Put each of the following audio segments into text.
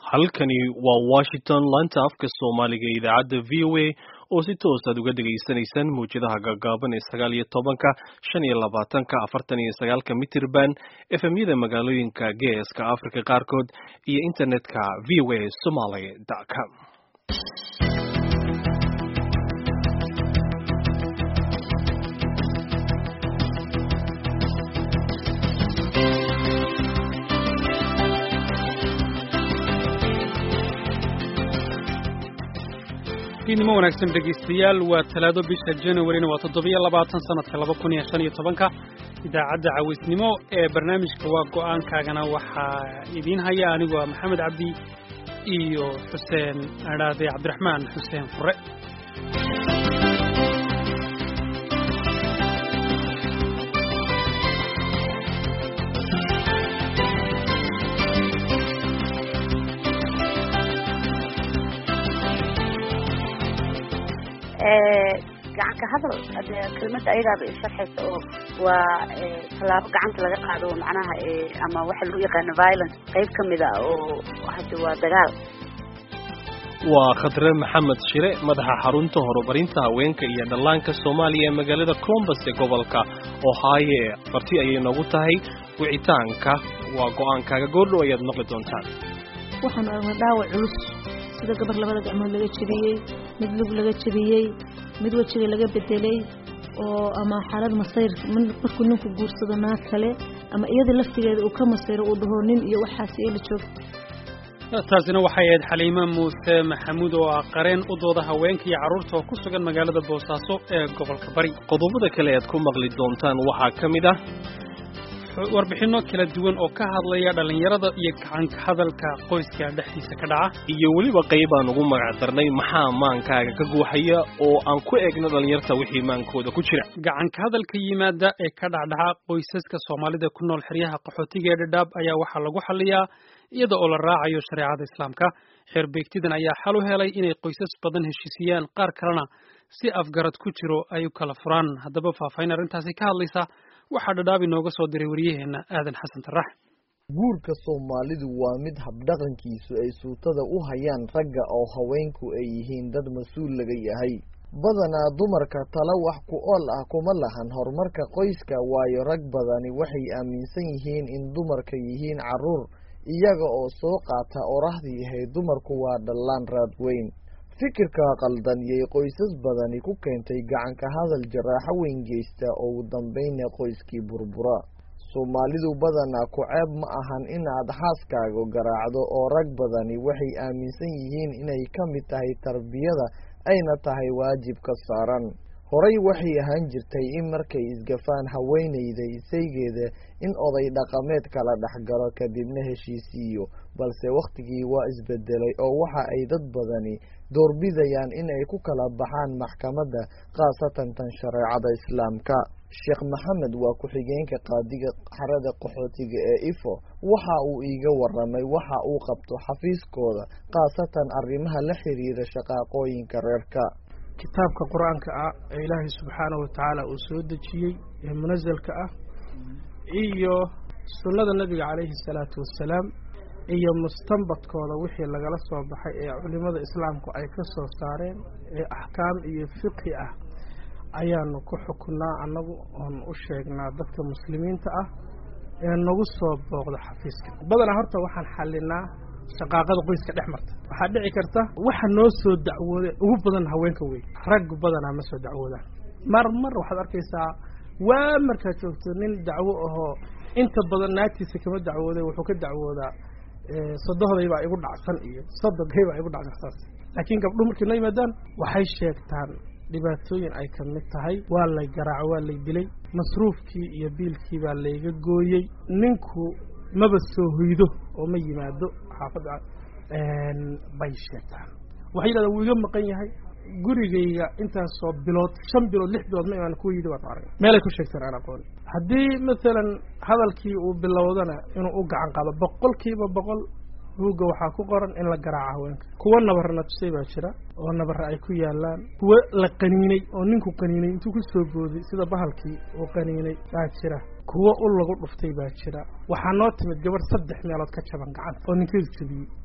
halkani waa washington laanta afka soomaaliga ee idaacadda v o a oo si toos aad uga dhegaysanaysaan mawjadaha gaagaaban ee sagaal iyo tobanka shan iyo labaatanka afartan iyo sagaalka mitirban efemyada magaalooyinka geeska africa qaarkood iyo internetka v o a somaly com fiidnimo wanaagsan dhegaystayaal waa talaado bisha januarina waa toddobiyo labaatan sanadka laba kun iyo shan iyo tobanka idaacadda cawaysnimo ee barnaamijka waa go-aankaagana waxaa idiin haya anigu waa maxamed cabdi iyo xuseen adhaade cabdiraxmaan xuseen fure gacanka hadal kelmadda ayadaaba isharxaysa oo waa tallaabo gacanta laga qaado macnaha ama waxa lagu yaqaano violence qayb ka mid a oo hade waa dagaal waa khadre maxamed shire madaxa xarunta horumarinta haweenka iyo dhallaanka soomaaliya ee magaalada colombus ee gobolka ohaaye marti ayay noogu tahay wicitaanka waa go-aankaaga goordhow ayaad maqli doontaan waxaanu aragnay dhaawac culus sida gabar labada gacmood laga jebiyey mid lug laga jebiyey mid wejiga laga bedelay oo ama xaalad masayr markuu ninku guursado naag kale ama iyada laftigeeda uu ka masayro uu dhaho nin iyo waxaas eela joogta taasina waxay ahayd xaliime muuse maxamuud oo ah qareen u dooda haweenka iyo carruurta oo ku sugan magaalada boosaaso ee gobolka bari qodobada kale aad ku maqli doontaan waxaa ka mid ah warbixinno kala duwan oo ka hadlaya dhallinyarada iyo gacanka hadalka qoyska dhexdiisa ka dhaca iyo weliba qayb aan ugu magac darnay maxaa maankaaga ka guuxaya oo aan ku eegno dhallinyarta wixii maankooda ku jira gacanka hadalka yimaada ee ka dhacdhaca qoysaska soomaalida ku nool xeryaha qaxootiga ee dhadhaab ayaa waxaa lagu xaliyaa iyada oo la raacayo shareecada islaamka xeerbeegtidan ayaa xal u helay inay qoysas badan heshiisiyaan qaar kalena si afgarad ku jiro ay u kala furaan haddaba faahfaahin arrintaasi ka hadlaysa waxaa dhadhaab inooga soo diray waryaheenna aadan xasan tarax guurka soomaalidu waa mid habdhaqankiisu ay suutada u hayaan ragga oo haweenku ay yihiin dad mas-uul laga yahay badanaa dumarka tala wax ku ool ah kuma lahan horumarka qoyska waayo rag badani waxay aaminsan yihiin in dumarka yihiin carruur iyaga oo soo qaata orahdii ahayd dumarku waa dhallaan raad weyn fikirka qaldan yay qoysas badani ku keentay gacanka hadal jaraaxo weyn geysta oo ugu dambayna qoyskii burbura soomaalidu badanaa ku ceeb ma ahan inaad xaaskaaga garaacdo oo rag badani waxay aaminsan yihiin inay ka mid tahay tarbiyada ayna tahay waajib ka saaran horay waxay ahaan jirtay in markay isgafaan haweenayda isaygeeda in oday dhaqameed kala dhexgalo kadibna heshiisiiyo balse wakhtigii waa isbedelay oo waxa ay dad badani doorbidayaan in ay ku kala baxaan maxkamadda khaasatan tan shareecada islaamka sheekh maxamed waa ku-xigeenka qaadiga xarada qaxootiga ee ifo waxa uu iiga waramay waxa uu qabto xafiiskooda khaasatan arrimaha la xiriira shaqaaqooyinka reerka kitaabka qur-aanka ah ee ilaahay subxaanahu watacaala uu soo dejiyey ee munasalka ah iyo sunnada nebiga calayhi salaatu wassalaam iyo mustanbadkooda wixii lagala soo baxay ee culimada islaamku ay ka soo saareen ee axkaam iyo fiqhi ah ayaanu ku xukunnaa annagu oon u sheegnaa dadka muslimiinta ah ee nagu soo booqda xafiiska badanaa horta waxaan xallinaa shaqaaqada qoyska dhex marta waxaa dhici karta waxa noo soo dacwooday ugu badan haweenka wey rag badanaa ma soo dacwoodaan mar mar waxaad arkaysaa waa markaad joogto nin dacwo ahoo inta badan naagtiisa kama dacwooday wuxuu ka dacwoodaa sodohday baa igu dhacsan iyo sodogay baa igu dhacsan saas laakiin gabdho markay noo yimaadaan waxay sheegtaan dhibaatooyin ay ka mid tahay waa lay garaaco waa lay dilay masruufkii iyo biilkii baa layga gooyey ninku maba soo hoydo oo ma yimaado xaafadda bay sheegtaan waxay yidhahdaan wuu iga maqan yahay gurigayga intaasoo bilood shan bilood lix bilood ma imaan kuwa yidi waan arag meelay ku sheegtaan aan aqoon haddii masalan hadalkii uu bilowdana inuu u gacan qaado boqol kiiba boqol buugga waxaa ku qoran in la garaaco haweenka kuwa nabarna tusay baa jira oo nabara ay ku yaalaan kuwo la qaniinay oo ninku qaniinay intuu ku soo booday sida bahalkii uu qaniinay baa jira kuwo ul lagu dhuftay baa jira waxaa noo timid gabadh saddex meelood ka jaban gacanta oo ninkeedu jebiyey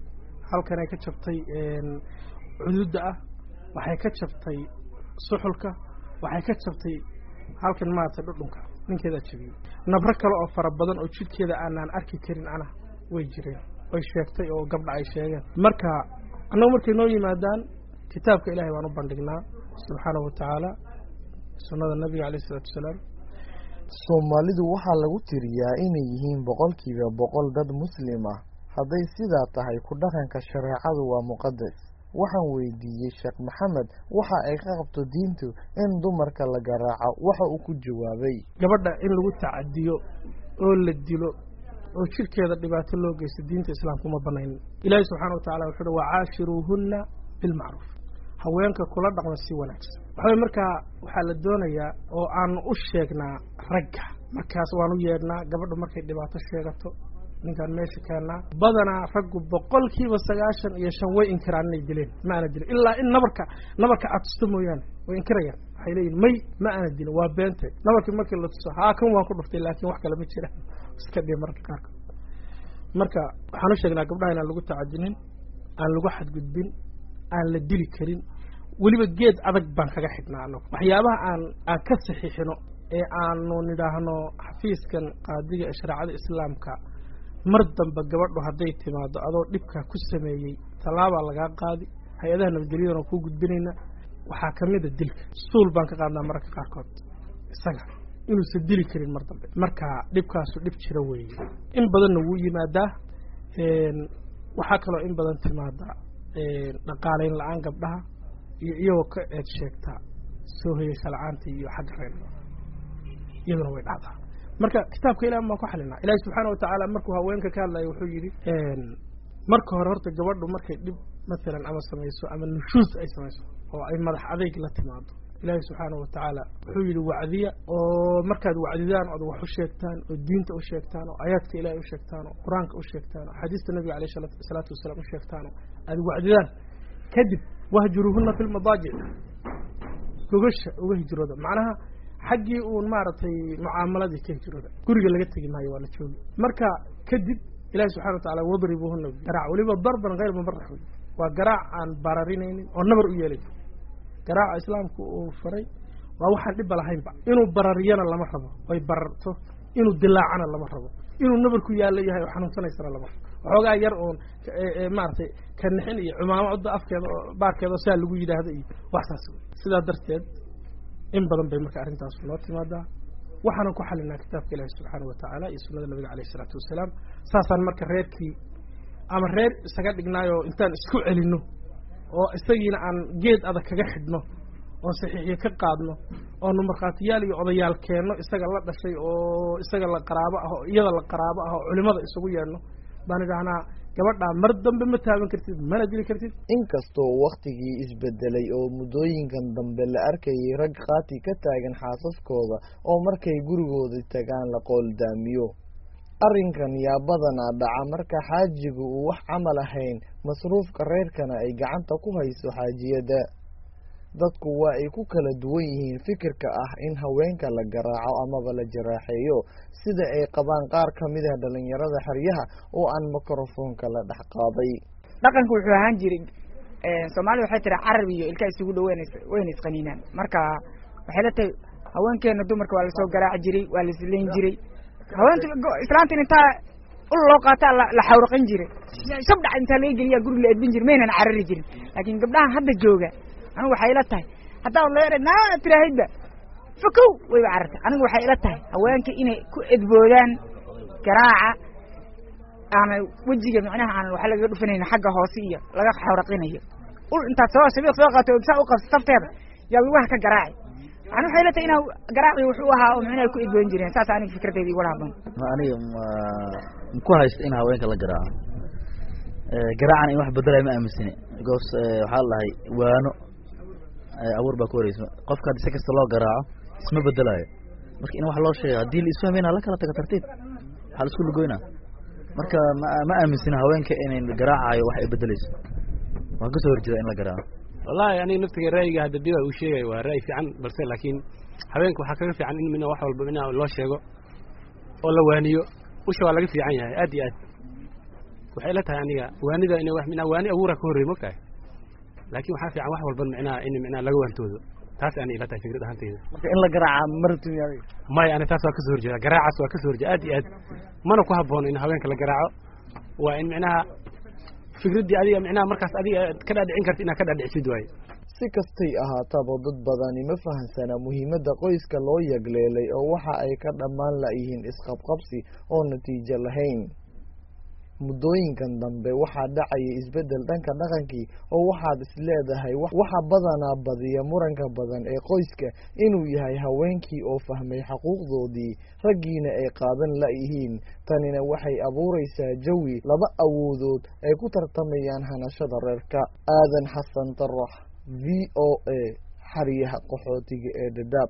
halkanay ka jabtay cududda ah waxay ka jabtay suxulka waxay ka jabtay halkan maaragtay dhudhunka ninkeedaa jabiyey nabro kale oo fara badan oo jidhkeeda aanaan arki karin ana way jireen way sheegtay oo gabdha ay sheegeen marka annagu markay noo yimaadaan kitaabka ilahay baan u bandhignaa subxaanahu watacaala sunnada nabiga alayh isalaatu wasalaam soomaalidu waxaa lagu tiriyaa inay yihiin boqolkiiba boqol dad muslim ah hadday sidaa tahay ku dhaqanka shareecadu waa muqadas waxaan weydiiyey sheekh maxamed waxa ay ka qabto diintu in dumarka la garaaco waxa uu ku jawaabay gabadha in lagu tacadiyo oo la dilo oo jidhkeeda dhibaato loo geysto diinta islaamka uma banaynin ilaahi subxana watacala wuxuu uhi wacaashiruuhunna bilmacruuf haweenka kula dhaqma si wanaagsan waxaway markaa waxaa la doonayaa oo aanu u sheegnaa ragga markaas waan u yeedhnaa gabadha markay dhibaato sheegato ninkaan meesha keennaa badanaa raggu boqolkiiba sagaashan iyo shan way inkiraan inay dileen ma ana dilin ilaa in nabarka nabarka aad tusto mooyaane way inkirayaan waxay leeyihin may ma ana dilin waa beente nabarkii markii la tuso haa kan waan ku dhuftay laakiin wax kale ma jira iska dhihi mararka qaarkood marka waxaan u sheegnaa gabdhaha inaan lagu tacadinin aan lagu xadgudbin aan la dili karin weliba geed adag baan kaga xidhnaa anagu waxyaabaha aan aan ka saxiixino ee aanu nidhaahno xafiiskan qaadiga ee shareecada islaamka mar dambe gabadhu hadday timaado adoo dhibkaa ku sameeyey tallaabaa lagaa qaadi hay-adaha nabadgelyadana kuu gudbinayna waxaa kamid a dilka suul baan ka qaadnaa mararka qaarkood isaga inuusan dili karin mar dambe marka dhibkaasu dhib jira weeye in badanna wuu yimaadaa waxaa kaloo in badan timaada dhaqaalayn la-aan gabdhaha iyo iyagoo ka eed sheegta soo hoyeysa la-aanta iyo xagga reer iyaduna way dhacdaa marka kitaabka ilaah baan ku xalinaa ilaahi subxaana watacaala markuu haweenka ka hadlayo wuxuu yidhi marka hore horta gabadhu markay dhib masalan ama samayso ama nushuus ay samayso oo ay madax adeyg la timaado ilaahi subxaana watacaala wuxuu yidhi wacdiya oo markaad wacdidaan ood wax u sheegtaan oo diinta u sheegtaan oo aayaadka ilahay u sheegtaan oo qur-aanka u sheegtaan oo xadiista nabiga aleyh salaatu wasalaam u sheegtaan oo aad wacdidaan kadib wahjuruuhuna fi lmadaajic gogasha uga hijrooda macnaha xaggii uun maaragtay mucaamaladii ka hijrooda guriga laga tegi maayo waa la joogi marka kadib ilahi subxana watacala wadribuuhuna garaac weliba darban hayr mubarax wey waa garaac aan bararinaynin oo nabar u yeelay garaaca islaamku uu faray waa waxaan dhibba lahaynba inuu barariyana lama rabo oy bararto inuu dilaacana lama rabo inuu nabarku yaallo yahay oo xanuunsanaysana lama rabo waxoogaa yar uun maaragtay kanixin iyo cumaamada afkeeda oo baarkeeda oo saa lagu yidhaahdo iyo wax saas wey sidaa darteed in badan bay marka arrintaas noo timaadaa waxaanan ku xalinaa kitaabka ilaahi subxaana watacaala iyo sunnada nabiga aleyh isalaatu wasalaam saasaan marka reerkii ama reer isaga dhignaayoo intaan isku celinno oo isagiina aan geed adag kaga xidhno oon saxiixiyo ka qaadno oonu markhaatiyaal iyo odayaal keenno isaga la dhashay oo isaga la qaraabo ah oo iyada la qaraabo ah oo culimada isugu yeedhno baan idhahnaa gabadhaa mar dambe ma taaban kartid mana dili kartid inkastoo wakhtigii isbedelay oo muddooyinkan dambe la arkayay rag khaati ka taagan xaasaskooda oo markay gurigooda tagaan la qooldaamiyo arrinkan yaa badanaa dhaca marka xaajigu uu wax camal ahayn masruufka reerkana ay gacanta ku hayso xaajiyadda dadku waa ay ku kala duwan yihiin fikirka ah in haweenka la garaaco amaba la jaraaxeeyo sida ay qabaan qaar ka mid ah dhalinyarada xeryaha oo aan mikrofoonka la dhex qaaday dhaqanka wuxuu ahaan jiray soomaalida waxay tiri carab iyo ilka isugu dhow wayna isqaniinaan marka waxay la tahay haweenkeena dumarka waa lasoo garaaci jiray waa laisleyn jiray haweenta islaantin intaa ul loo qaataa la xawraqin jiray sabdhac intaa laga geliyaa guriga la edbin jiray maynan carari jirin laakiin gabdhahan hadda jooga anigu waxay ila tahay haddaa leer naa tiraahidba fakow wayba carartay anigu waxay ila tahay haweenka inay ku edboodaan garaaca aana wejiga micnaha aan waxa lagaga dhufanayna xagga hoose iyo laga xawraqinayo ul intaad soo sabiiq soo qaato saa u qabsa safteeda yaa lugaha ka garaaci ani waxay ila tahay inaa garaaci wuxuu ahaa oo micnaha ku edboon jireen saas aniga fikradeyda igula haboon aniga maku haysta in haweenka la garaaco garaacan in wax bedelaya ma aaminsani because waxaa la dhahay waano abuur baa ku horeysa qofka haddi si kasta loo garaaco isma bedelaayo marka in wax loo sheega haddii la isfahmayna la kala taga tartiib waxaa la isku lugoynaa marka ma ma aaminsina haweenka inay garaacayo wax ay bedeleyso waan kasoo horjeeda in la garaaco wallahi aniga naftiga ra'yiga hadda diba uu sheegay waa ra'yi fiican balse laakiin haweenka waxaa kaga fiican in mina wax walba mina loo sheego oo la waaniyo usha waa laga fiican yahay aad iyo aad waxay ila tahay aniga waanida ina wax minaa waani abuura ka horreey mogtahay laakiin waxaa fiican wax walba micnaha in micnaha laga waantoodo taas ani ila tahay fikrad ahanteyda marka in la garaaca marabtin maya ani taas waa kasoo horjeeda garaacaas waa kasoo horjeeda aad iyo aad mana ku habboon in haweenka la garaaco waa in micnaha fikraddii adiga micnaha markaas adiga ka dhaadhicin karta inaad ka dhaadhicisid waaye si kastay ahaataba dad badani ma fahansana muhiimadda qoyska loo yagleelay oo waxa ay ka dhammaan layihiin isqabqabsi oo natiijo lahayn muddooyinkan dambe waxaa dhacaya isbeddel dhanka dhaqankii oo waxaad isleedahay waxa badanaa badiya muranka badan ee qoyska inuu yahay haweenkii oo fahmay xaquuqdoodii raggiina ay qaadan layihiin tanina waxay abuuraysaa jawi laba awoodood ay ku tartamayaan hanashada reerka aadan xasan tarax v o a xariyaha qaxootiga ee dhadhaab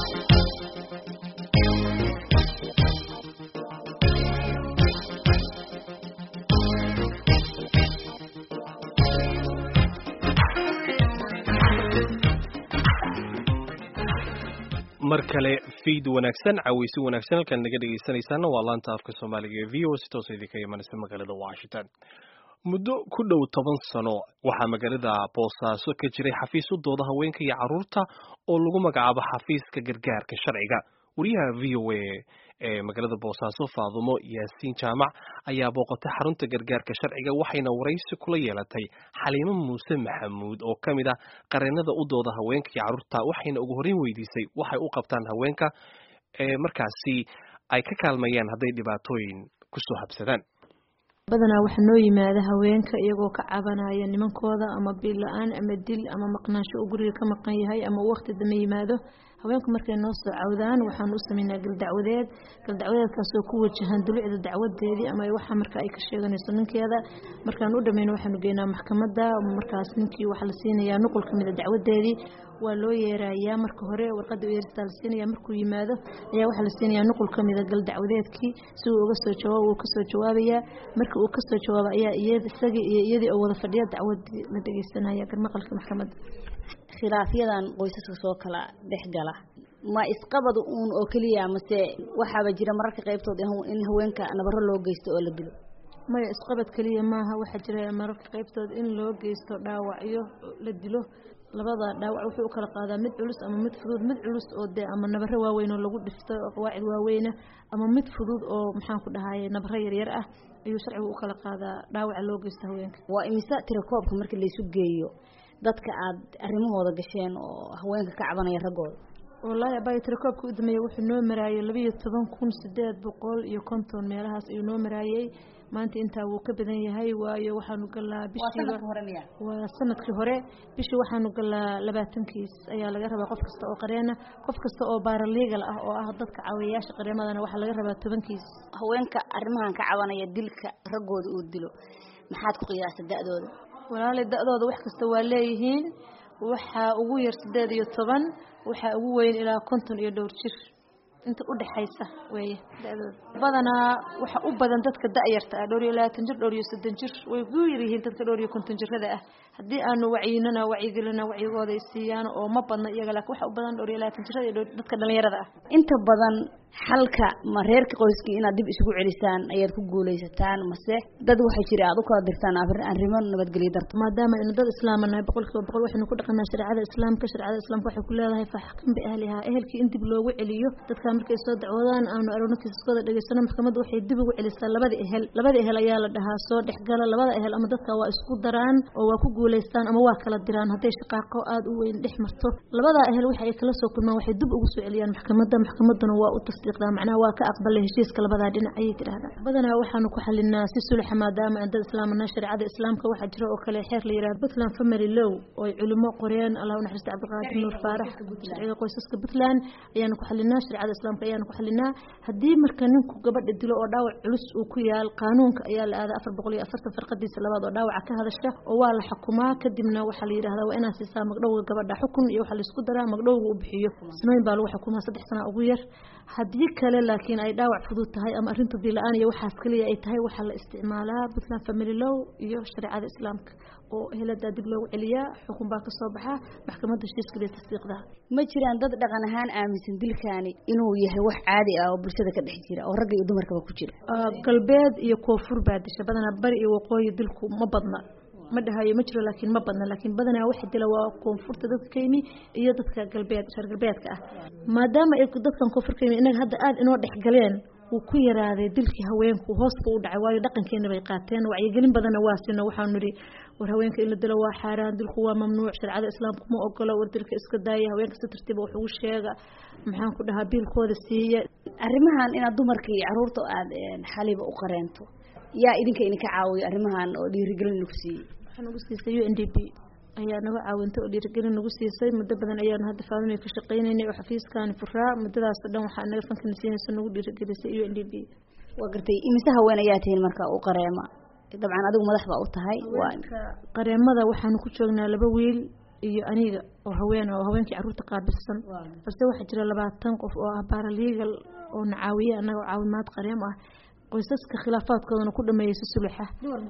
mar kale fiid wanaagsan caweysi wanaagsan halkaan naga dhegeysanaysaana waa laanta afka soomaaliga ee v o si toosa idinka imanaysa magaalada washington muddo ku dhow toban sano waxaa magaalada boosaaso ka jiray xafiis u dooda haweenka iyo carruurta oo lagu magacaabo xafiiska gargaarka sharciga wariyaha v o a ee magaalada boosaaso faadumo yaasiin jaamac ayaa booqatay xarunta gargaarka sharciga waxayna waraysi kula yeelatay xaliimo muuse maxamuud oo ka mid ah qareenada u dooda haweenka iyo carruurta waxayna ugu horreyn weydiisay waxay u qabtaan haweenka ee markaasi ay ka kaalmayaan hadday dhibaatooyin kusoo habsadaan badanaa waxaa noo yimaada haweenka iyagoo ka cabanaya nimankooda ama bil la-aan ama dil ama maqnaansho uu guriga ka maqan yahay ama uu waqti dama yimaado haweenku markay noo soo cawdaan waxaan u sameynaa galdacwadeed galdacwadeedkaasoo ku wajahan dulucda dacwadeedii ama waxa marka ay ka sheeganayso ninkeeda markaan u dhameyno waxaanu geynaa maxkamadda markaas ninkii waxaa la siinayaa nuqul ka mid a dacwadeedii waa loo yeerayaa marka hore warqada yeeristaa la siinaya markuu yimaado ayaa waxaa la siinayaa nuqul ka mida gal dacwadeedkii si uu uga soo jawaab uu kasoo jawaabayaa marka uu kasoo jawaabo ayaa isagii iyo iyadii oo wada fadhiya dacwadii la dhegeysanaya garmaqalka maxkamadda khilaafyadan qoysaska soo kala dhex gala ma isqabad uun oo keliya mase waxaaba jira mararka qaybtood in haweenka nabaro loo geysto oo la dilo maya isqabad keliya maaha waxaa jira mararka qaybtood in loo geysto dhaawacyo la dilo labada dhaawac wuxuu u kala qaadaa mid culus ama mid fudud mid culus oo dee ama nabaro waaweyn oo lagu dhifto oo qawaacid waaweyna ama mid fudud oo maxaan ku dhahaye nabaro yaryar ah ayuu sharcigu u kala qaadaa dhaawaca loo geysto haweenka waa imise tirakoobka marka laysu geeyo dadka aad arrimahooda gasheen oo haweenka ka cabanaya raggooda wallaahi abaayo tirakoobka u dameeyey wuxuu noo maraayay labayo toban kun sideed boqol iyo konton meelahaas ayuu noo maraayey maanta intaa wuu ka badan yahay waayo waxaanu galaa bishiiba waa sanadkii hore bishii waxaanu galaa labaatankiis ayaa laga rabaa qof kasta oo qareena qof kasta oo baaraliigal ah oo ah dadka caawiyayaasha qareemadana waxaa laga rabaa tobankiis haweenka arrimahan ka cabanaya dilka raggooda uu dilo maxaad ku qiyaasa da-dooda walaali da-dooda wax kasta waa leeyihiin waxaa ugu yar sideed iyo toban waxaa ugu weyn ilaa konton iyo dhowr jir inta udhexaysa weeye da-dooda badanaa waxa u badan dadka da-yarta ah dhowr iyo labaatan jir dhowr iyo soddon jir way ku yaryihiin dadka dhowr iyo konton jirada ah haddii aanu wacyinana wacyigelina wacyigooda ay siiyaan oo ma badna iyaga laakiin waxa u badan dhowr iyo labaatan jirada iyo dadka dhalinyarada ah inta badan xalka ma reerka qoyskii inaad dib isugu celisaan ayaad ku guulaysataan mase dad waxay jira aad u kala dirtaan arrimo nabadgelyo darto maadaama aynu dad islaama nahay boqolkiiba boqol waxaynu ku dhaqanaa shareecada islaamka shareecada islaamka waxay ku leedahay faxkin biahlihaa ehelkii in dib loogu celiyo dadkaa markay soo dacwoodaan aanu aragno kiisaskooda dhegeysano maxkamadda waxay dib ugu celisaa labada ehel labada ehel ayaa la dhahaa soo dhexgala labada ehel ama dadka waa isku daraan oo waa ku guulaystaan ama waa kala diraan hadday shaqaaqo aada u weyn dhex marto labada ehel waxa ay kala soo kulmaan waxay dib ugu soo celiyaan maxkamadda maxkamadduna waa u tasdiiqdaa macnaha waa ka aqbalay heshiiska labadaa dhinac ayay tidhaahdaa badanaa waxaanu ku xalinaa si sulaxa maadaama aan dad islaamana shareecada islaamka waxaa jira oo kale xeer la yidhahdo puntland family law oo ay culimo qoreen allah u naxariista cabdiqaadir nuur faarax sharciga qoysaska puntland ayaanu ku xalinaa shareecada islaamka ayaanu ku xalinaa haddii marka ninku gabadha dilo oo dhaawac culus uu ku yaal qaanuunka ayaa la aadaa afar boqol iyo afartan farqadiisa labaad oo dhaawaca ka hadasha oo waa la xukumaa kadibna waxaa la yidhahdaa waa inaad siisaa magdhowga gabadha xukun iyo waxaa laisku daraa magdhowga uu bixiyo ismayn baa lagu xukumaa saddex sana ugu yar haddii kale laakiin ay dhaawac fudud tahay ama arrinta dila-aan iyo waxaas kaliya ay tahay waxaa la isticmaalaa puntland family law iyo shareecada islaamka oo heladaa dib loogu celiyaa xukun baa kasoo baxaa maxkamadda heshiiskaliya tasdiiqdaa ma jiraan dad dhaqan ahaan aaminsan dilkaani inuu yahay wax caadi ah oo bulshada ka dhex jira oo ragga iyo dumarkaba ku jira galbeed iyo koonfur baa disha badanaa bari iyo waqooyi dilku ma badna ma dhahayo ma jiro laakiin ma badna laakiin badanaa waxa dila waa koonfurta dadka ka yimi iyo dadka galbeed reer galbeedka ah maadaama ay dadkan koonfur ka yimi inaga hadda aada inoo dhex galeen wuu ku yaraaday dilkii haweenku hoos buu u dhacay waayo dhaqankeena bay qaateen wacyigelin badanna waa sino waxaanu nidhi war haweenka in la dilo waa xaaraan dilku waa mamnuuc shareecada islaamku ma ogolo war dilka iska daaya haweenka si tartiiba wax ugu sheega maxaan ku dhahaa biilkooda siiya arrimahan inaad dumarka iyo caruurta aad xaliba u qareento yaa idinka idinka caawiyo arrimahan oo dhiirigelin ku siiyey waxaa nagu siisay u n d p ayaa naga caawintay oo dhiirigelin nagu siisay muddo badan ayaanu hadda faalinay ka shaqaynaynay oo xafiiskaani furaa muddadaas o dhan waxaa naga fankana siinaysa nagu dhiirigelisay u n d p waa gartay imise haween ayaa tihiin marka u qareema dabcan adigu madax baa u tahay qareemada waxaanu ku joognaa laba wiil iyo aniga oo haween oo haweenkii carruurta qaabilsan balse waxaa jira labaatan qof oo ah baralegal oo na caawiye annaga oo caawimaad qareem ah qoysaska khilaafaadkoodana ku dhameeyay si suluxa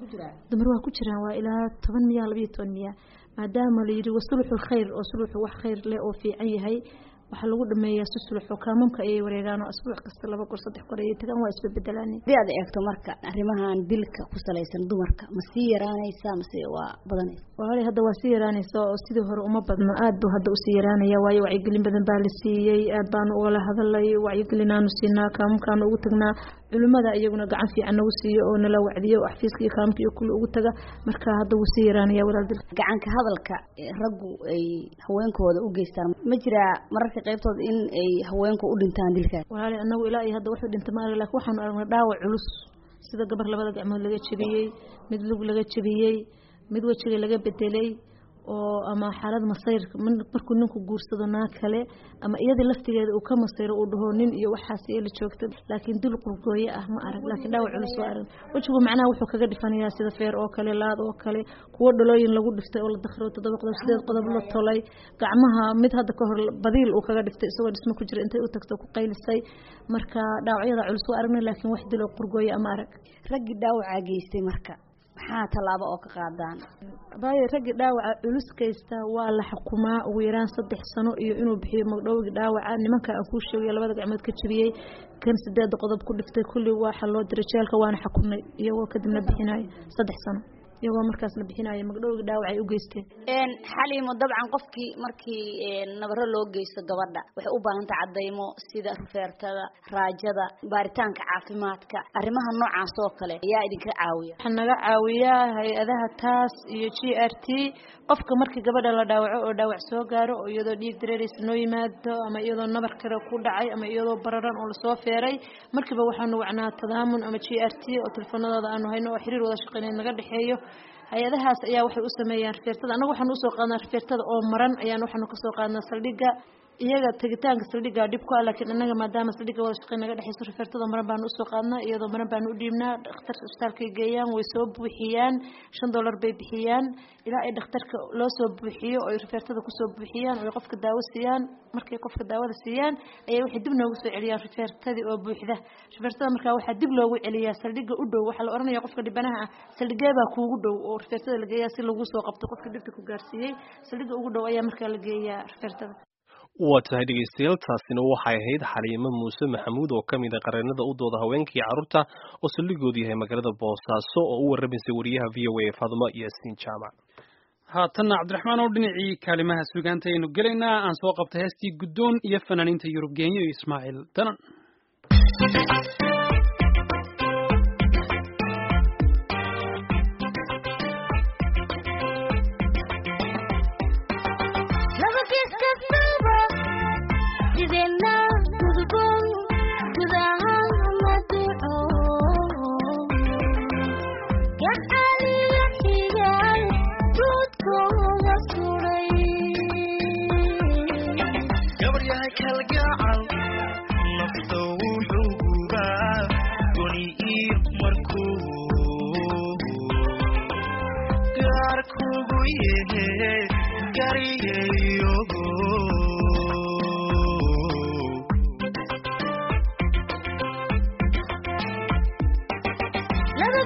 dumar waa ku jiraan waa ilaa toban miya labayo toban miya maadaama la yidhi wasuluxu khayr oo suluxu wax khayr leh oo fiican yahay waxaa lagu dhameeyaa si sulux oo kaamamka ayay wareegaan oo asbuuc kasta laba goor saddex goor ayay tagaan waa isbedbedelaan hadii aad eegto marka arrimahan dilka ku salaysan dumarka ma sii yaraanaysa mase waa badanaysa walaali hadda waa sii yaraanaysa oo sidii hore uma badno aad buu hadda usii yaraanaya waayo wacyigelin badan baa la siiyey aad baanu ugala hadalay wacyigelinaanu siinaa kaamamkaanu ugu tagnaa culimada iyaguna gacan fiican nagu siiyo oo nala wacdiyo oo xafiiska iyo kaamka iyo kulli ugu taga marka hadda wuu sii yaraanaya walaal dilka gacanka hadalka raggu ay haweenkooda u geystaan ma jiraa mararka qaybtooda in ay haweenku u dhintaan dilkaas walaali anagu ilaa iyo hadda wuxuu dhinta ma arag lakin waxaanu aragnay dhaawac culus sida gabar labada gacmood laga jebiyey mid lug laga jebiyey mid wejiga laga bedelay oo ama xaalad masayr markuu ninku guursado naa kale ama iyadii laftigeeda uu ka masayro uu dhaho nin iyo waxaas la joogta laakiin dul qurgooye ah ma arag laakiin dhaawac culus waa arag wejigu macnaha wuxuu kaga dhifanayaa sida feer oo kale laad oo kale kuwo dhalooyin lagu dhiftay oo la dakhro toddoba qodob sideed qodob la tolay gacmaha mid hadda ka hor badiil uu kaga dhiftay isagoo dhismo ku jira intay u tagto ku qaylisay marka dhaawacyada culus waa aragnay laakiin wax dil oo qurgooye ama arag raggii dhaawacaa geystay marka maxaa tallaabo oo ka qaadaan baayo raggii dhaawaca culus kaysta waa la xukumaa ugu yaraan saddex sano iyo inuu bixiyo magdhowgii dhaawaca nimanka aan kuu sheegay labada gacmood ka jebiyey kan sideeda qodob ku dhiftay kulli waxaa loo diray jeelka waana xukunay iyagoo kadibna bixinayo saddex sano iyagoo markaas la bixinayo magdhowgii dhaawac ay u geysteen xaliimo dabcan qofkii markii nabaro loo geysto gabadha waxay u baahantay cadaymo sida rufeertada raajada baaritaanka caafimaadka arrimaha noocaas oo kale ayaa idinka caawiya waxaa naga caawiyaa hay-adaha taas iyo g r t qofka markii gabadha la dhaawaco oo dhaawac soo gaaro oo iyadoo dhiig dareeraysa noo yimaado ama iyadoo nabar kale ku dhacay ama iyadoo bararan oo lasoo feeray markiiba waxaanu wacnaa tadaamun ama g r t oo telefoonadooda aanu hayno oo xiriir wada shaqeynay naga dhexeeyo hay-adahaas ayaa waxay u sameeyaan rifeertada annaga waxaanu usoo qaadnaa rifeertada oo maran ayaan waxaanu kasoo qaadnaa saldhigga iyaga tegitaanka saldhigga dhib ku ah laakiin annaga maadaama saldhigga wada shaqeyn naga dhexeyso rifeertada maran baanu usoo qaadnaa iyadoo maran baanu u dhiibnaa dhakhtarka isbitaalkay geeyaan way soo buuxiyaan shan dollar bay bixiyaan ilaa ay dhakhtarka loo soo buuxiyo oo ay rifeertada kusoo buuxiyaan oo ay qofka daawo siiyaan markay qofka daawada siiyaan ayay waxay dib noogu soo celiyaan rifeertadii oo buuxda rifeertada markaa waxaa dib loogu celiyaa saldhigga u dhow waxaa la oranaya qofka dhibanaha ah saldhigee baa kuugu dhow oo rifeertada la geeyaa si lagu soo qabto qofka dhibta ku gaarsiiyey saldhigga ugu dhow ayaa markaa la geeyaa rifeertada waa tahay dhegeystayaal taasina waxay ahayd xaliimo muuse maxamuud oo ka mid a qareenada u dooda haweenkii carruurta oo saldhigoodu yahay magaalada boosaaso oo u warramaysay wariyaha v o a faadmo yaasiin jaamac haatanna cabdiraxmaan oo dhinacii kaalimaha sugaanta aynu gelaynaa aan soo qabtay heestii guddoon iyo fanaaniinta yurub geenyo iyo ismaaciil danan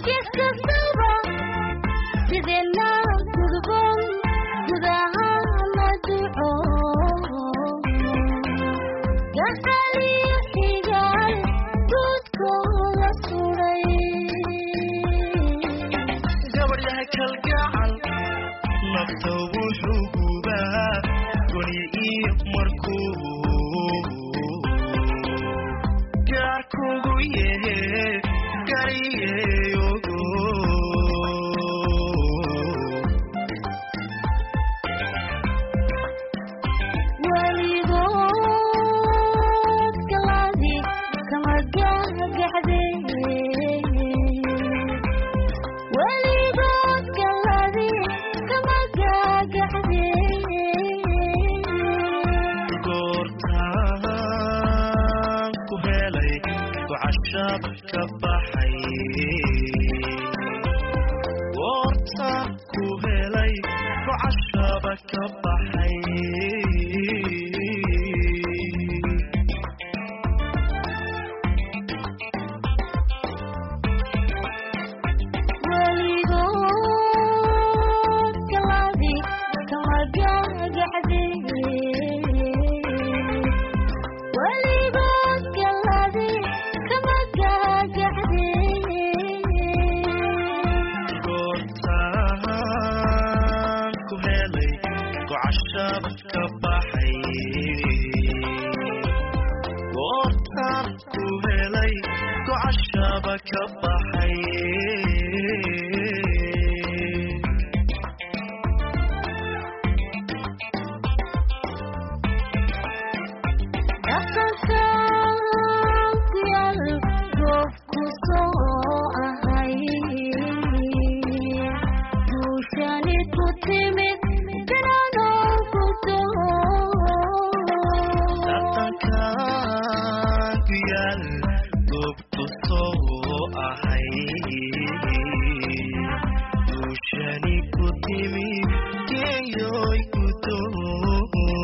gabadhaha kalgacal nafta wuxuu gubaa goni iyo markuu gaar kugu yehe gariyeyogo weligood galaadi kama gagaxde weligood galaadi kama gagaxde goortaan ku helay gocashab ka baxay goortaan ku helay gocashaba ka baxay weligood galaadi kama gagaxde weligood galaadi kama gagaxde goortaan ku helay gocashab ka baxay goortaan ku helay gocashaba ka baxay dhaqankan ku yaal goobku soo ahay duushani ku timid dananoo ku dhaqankan ku yaal goobku soo ahay duushani ku timi geeyoy ku doo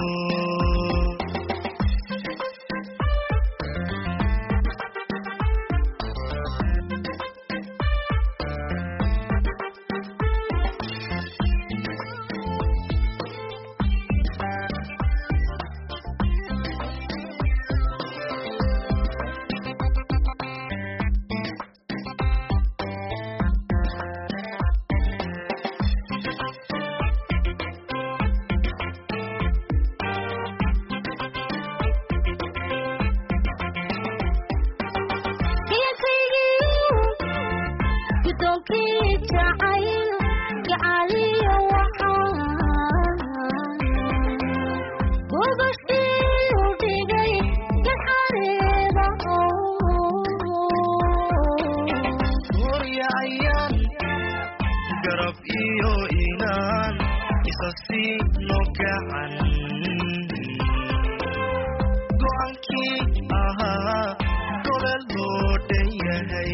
gudoonkii jacayl gacaliyo waxaa gubashii u dhigay gaxareeda horyacayaan garab iyo inaan isa siino gacan go'aankii ahaa gobel loo dhan yahay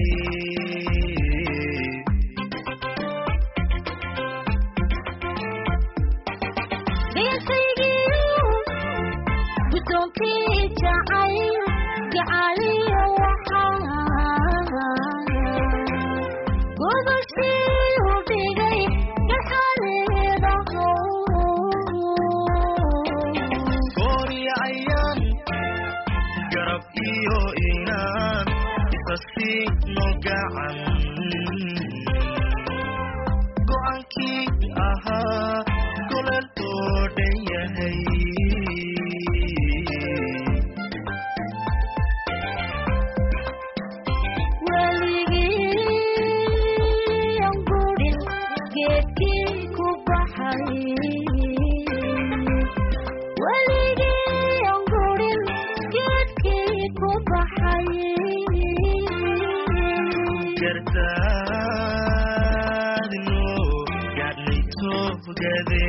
gudoonkii jacayl gacaliyo waxaa gubashii u dhigay gaxareeda horyacayaan garab iyo inaan isa siino gacan go'aankii ahaa golel loo dhan yahay weligii aan gudhin geedkii ku baxay weligii aan gudhin geedkii ku baxay gardaadino gaadhnay toogade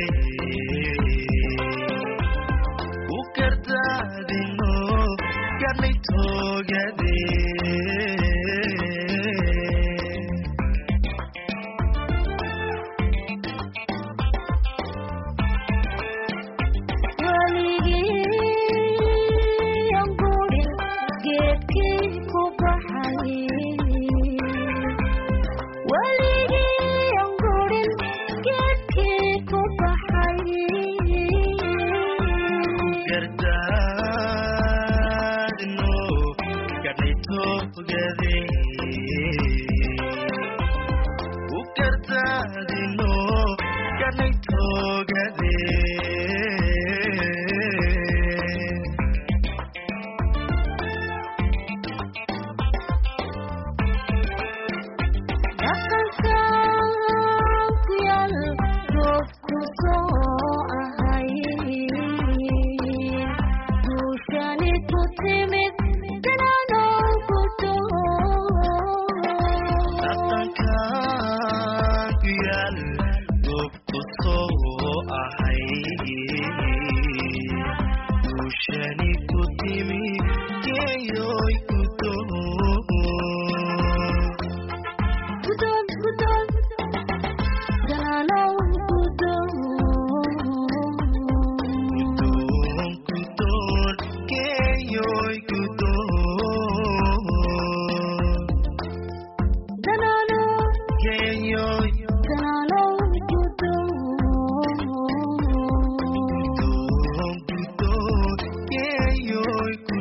u gardaadino gaadhnay toogade weligii aan gudhin geedkii ku baxay togade ku kartaadino ganay togade dhaqankan ku yaal goobku soo ahay guushani ku timi geeyoy ku geeyoy ku geeyoy geeyoy ku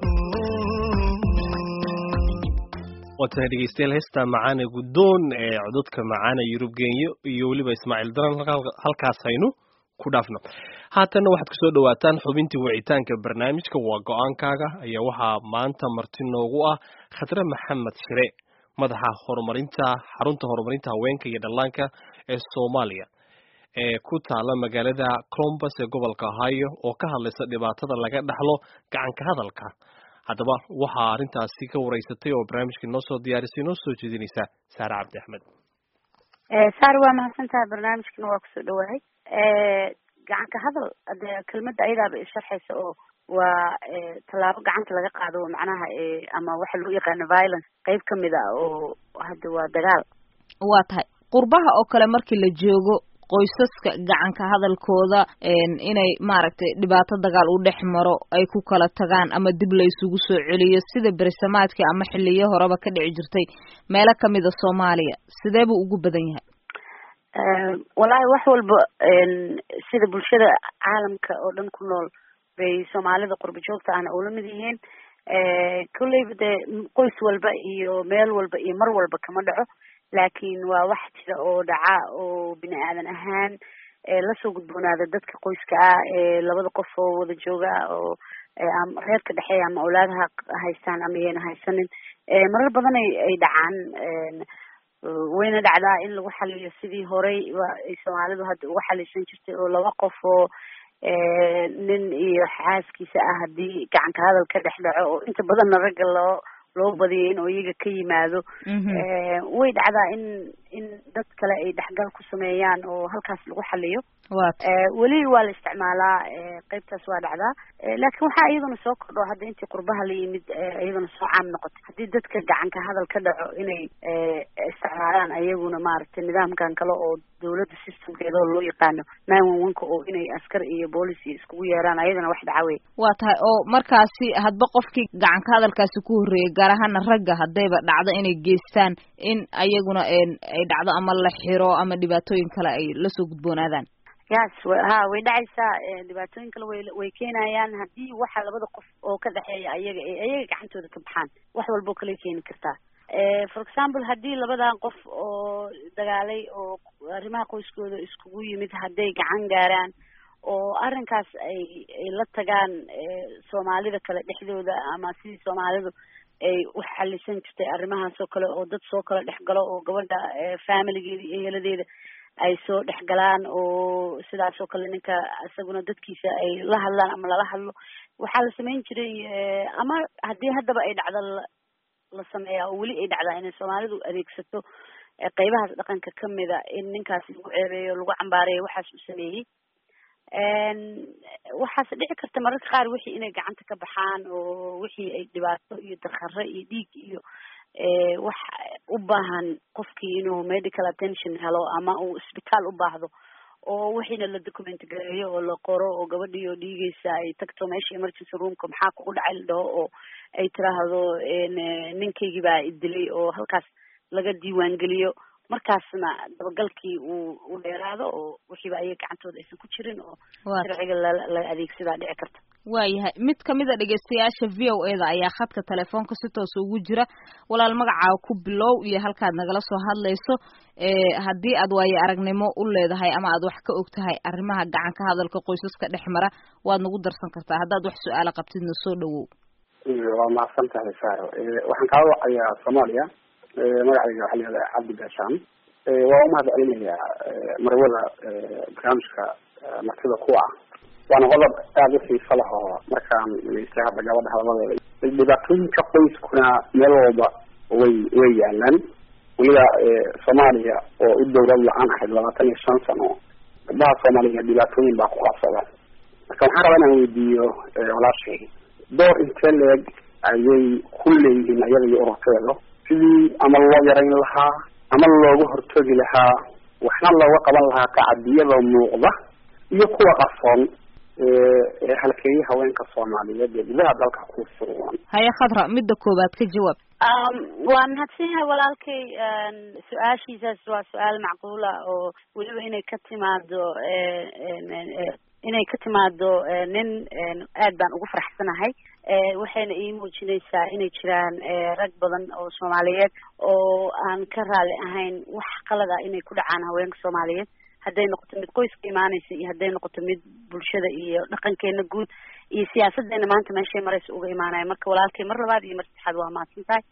waa tahay dhegeystayaal heesta macaane guddoon ee cododka macaane yurub genyo iyo weliba ismaaciil daran halka- halkaas haynu ku dhaafno haatanna waxaad kusoo dhawaataan xubintii wicitaanka barnaamijka waa go-aankaaga ayaa waxaa maanta marti noogu ah khadre maxamed shire madaxa horumarinta xarunta horumarinta haweenka iyo dhallaanka ee soomaaliya ee ku taala magaalada columbus ee gobolka ohio oo ka hadlaysa dhibaatada laga dhaxlo gacanka hadalka haddaba waxaa arrintaasi ka wareysatay oo barnaamijka noo soo diyaarisay noo soo jeedinaysa saare cabdi axmed saar waa mahadsantahay barnaamijkana waa kusoo dhawahay gacanka hadal dee kelmadda ayadaaba isharxaysa oo waa tallaabo gacanta laga qaado macnaha ama waxa loo yaqaano violence qeyb kamid a oo hadda waa dagaal waa tahay qurbaha oo kale markii la joogo qoysaska gacanka hadalkooda inay maaragtay dhibaato dagaal u dhex maro ay ku kala tagaan ama dib la isugu soo celiyo sida berisamaadkii ama xiliyo horeba ka dhici jirtay meelo kamida soomaaliya sidee buu ugu badan yahay wallaahi wax walba sida bulshada caalamka oo dhan ku nool bay soomaalida qurba joogta ahna ula mid yihiin kolleyba dee qoys walba iyo meel walba iyo mar walba kama dhaco laakiin waa wax jira oo dhaca oo bini aadan ahaan lasoo gudboonaada dadka qoyska ah ee labada qof oo wada jooga oo ama reerka dhexeeya ama awlaadaha haystaan ama yayna haysanin marar badan ay ay dhacaan wayna dhacdaa in lagu xaliyo sidii horey ay soomaalidu hadda uga xalisan jirtay oo laba qof oo nin iyo xaaskiisa ah haddii gacanka hadal ka dhex dhaco oo inta badanna ragga loo loo badiyay in oo iyaga ka yimaado way dhacdaa in in dad kale ay dhexgal ku sameeyaan oo halkaas lagu xaliyo weli waa la isticmaalaa qeybtaas waa dhacdaa laakiin waxaa iyaduna soo kordho hadda intii qurbaha la yimid iyaduna soo caam noqotay haddii dadka gacanka hadal ka dhaco inay isticmaalaan ayaguna maaragtay nidaamkan kale oo dawladda systemkeeda oo loo yaqaano nine one one ka oo inay askar iyo boolis iyo iskugu yeeraan ayadana wax dhaca wey waa tahay oo markaasi hadba qofkii gacanka hadalkaasi ku horreeyay gaar ahaana ragga haddayba dhacdo inay geystaan in ayaguna ay dhacdo ama la xiro ama dhibaatooyin kale ay lasoo gudboonaadaan yes ha way dhacaysaa dhibaatooyin kale way way keenayaan haddii waxa labada qof oo ka dhexeeya ayaga ee ayaga gacantooda ka baxaan wax walboo kale keeni kartaa for example haddii labadan qof oo dagaalay oo arrimaha qoyskooda iskugu yimid hadday gacan gaaraan oo arrinkaas ay ay la tagaan soomaalida kale dhexdooda ama sidii soomaalidu ay u xalisan jirtay arrimahaas oo kale oo dad soo kala dhex galo oo gabadha familigeeda iyo heladeeda ay soo dhex galaan oo sidaas oo kale ninka isaguna dadkiisa ay la hadlaan ama lala hadlo waxaa la samayn jiray ama haddii haddaba ay dhacdo la sameeyaa oo weli ay dhacdaa inay soomaalidu adeegsato qeybahaas dhaqanka kamida in ninkaas lagu ceebeeyo lagu cambaareeyo waxaas uu sameeyey waxaase dhici karta mararka qaar wixii inay gacanta ka baxaan oo wixii ay dhibaato iyo dakare iyo dhiig iyo wax u baahan qofkii inuu medical attention helo ama uu isbitaal u baahdo oo wixiina la document gareeyo oo la qoro oo gabadhii oo dhiigeysa ay tagto meesha emergency roomka maxaa kugu dhacay la dhaho oo ay tiraahdo ninkaygii baa idilay oo halkaas laga diiwaangeliyo markaasna dabagalkii uu u dheeraado oo wixiiba ayaga gacantooda aysan ku jirin oo Waa sharciga la la adeegsadaa dhici karta waayahay mid kamid a dhegeystayaasha v o e da ayaa khadka telefoonka si toosa ugu jira walaal magacaaga ku bilow iyo halkaad nagala soo hadlayso ee haddii aad waayo aragnimo u leedahay ama aad wax ka og tahay arrimaha gacan ka hadalka qoysaska dhex mara waad nagu darsan kartaa haddaad wax su-aala qabtidna soo dhawow waa mahadsan tahay saaro waxaan kaa wacayaa soomaaliya magacayga waxaa layihahdaa cabdi gaashaan waa umahad celinayaa marwada barnaamijka martida ku ah waana qodob aada u xiiso leh oo markaan dhegeysta hadda gabadha hadaladeeda dhibaatooyinka qoyskuna meel walba way way yaalaan weliba soomaaliya oo u dowlad la-aan ahayd labaatan iyo shan sano gabdhaha soomaaliya dhibaatooyin baa ku qabsada marka waxaan rabaa inaan weydiiyo walaashay door intee leeg ayay ku leeyihiin iyada iyo ururkeeda sidii ama loo yarayn lahaa ama looga hortagi lahaa waxna looga qaban lahaa tacadiyada muuqda iyo kuwa qarsoon ee halkeeyay haweenka soomaaliyeed ee gudaha dalka ku sugan haya khadra midda koowaad ka jawaab waa mahadsan yahay walaalkay su-aashiisaas waa su-aal macquula oo weliba inay ka timaado inay ka timaado nin aad baan ugu faraxsanahay waxayna ii muujinaysaa inay jiraan rag badan oo soomaaliyeed oo aan ka raali ahayn wax qalad ah inay ku dhacaan haweenka soomaaliyeed hadday noqoto mid qoyska imaanaysa iyo hadday noqoto mid bulshada iyo dhaqankeena guud iyo siyaasadeena maanta meeshay maraysa uga imaanaya marka walaalkay mar labaad iyo mar saddexaad waa mahadsan tahay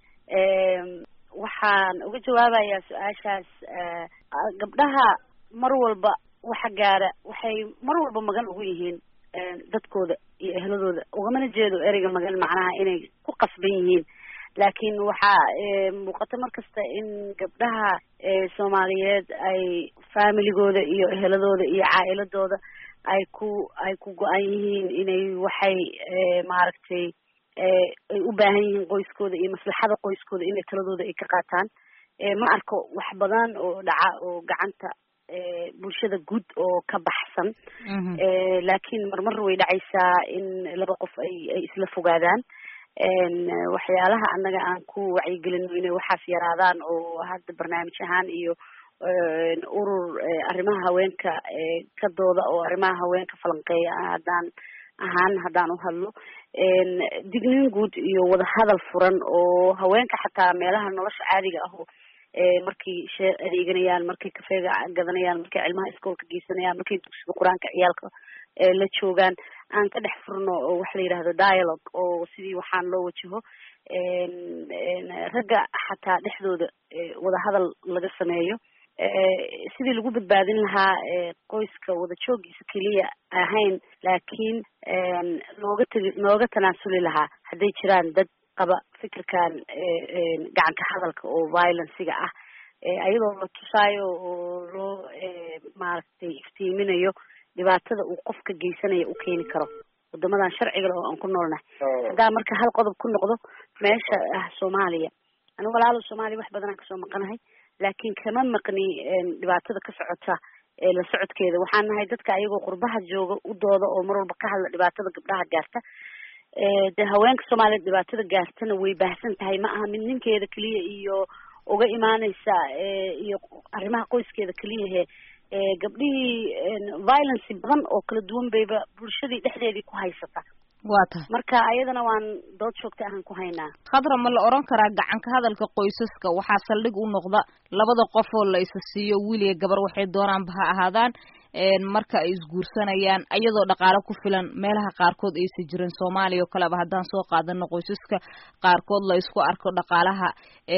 waxaan uga jawaabayaa su-aashaas gabdhaha mar walba waxa gaara waxay mar walba magan ugu yihiin dadkooda iyo ehladooda ugamana jeedo ereyga magan macnaha inay ku qasban yihiin laakiin waxaa muuqata mar kasta in gabdhaha soomaaliyeed ay familigooda iyo eheladooda iyo caa'iladooda ay ku ay ku go-an yihiin inay waxay maaragtay ay u baahan yihiin qoyskooda iyo maslaxada qoyskooda inay taladooda ay ka qaataan ma arko wax badan oo dhaca oo gacanta bulshada guud oo ka baxsan laakiin marmar way dhacaysaa in laba qof ay ay isla fogaadaan waxyaalaha annaga aan ku wacyigelino inay waxaas yaraadaan oo hadda barnaamij ahaan iyo urur arrimaha haweenka ka dooda oo arrimaha haweenka falanqeeya haddaan ahaan haddaan u hadlo digniin guud iyo wadahadal furan oo haweenka xataa meelaha nolosha caadiga ah oo markay shee adeeganayaan markay kafeega gadanayaan markay cilmaha iskoolka geysanayaan markay dugsiga qur-aanka ciyaalka la joogaan aan ka dhex furno oo waxa la yidhahdo dialogue oo sidii waxaan loo wajaho ragga xataa dhexdooda wadahadal laga sameeyo sidii lagu badbaadin lahaa qoyska wada joogiisa keliya ahayn laakiin looga tegi looga tanaasuli lahaa hadday jiraan dad qaba fikirkan gacanka hadalka oo violenciga ah ayadoo la tusaayo oo loo maaragtay iftiiminayo dhibaatada uu qofka geysanaya u keeni karo wadamadan sharciga oo aan ku noolnahay haddaa marka hal qodob ku noqdo meesha ah soomaaliya anigu walaalo soomaaliya wax badanaan kasoo maqanahay laakiin kama maqni dhibaatada ka socota la socodkeeda waxaan nahay dadka ayagoo qurbaha jooga u dooda oo mar walba ka hadla dhibaatada gabdhaha gaarta de haweenka soomaaliyeed dhibaatada gaartana way baahsan tahay ma aha mid ninkeeda keliya iyo uga imaaneysa iyo arrimaha qoyskeeda keliyahe gabdhihii violence badan oo kala duwan bayba bulshadii dhexdeedii ku haysata waa tahay marka ayadana waan dood joogta ahaan ku haynaa khadra ma la oran karaa gacanka hadalka qoysaska waxaa saldhig u noqda labada qof oo la isa siiyo wiil iyo gabar waxay doonaanba ha ahaadaan marka ay isguursanayaan iyadoo dhaqaale ku filan meelaha qaarkood aysa jirin soomaaliya oo kaleba haddaan soo qaadano qoysaska qaarkood la isku arko dhaqaalaha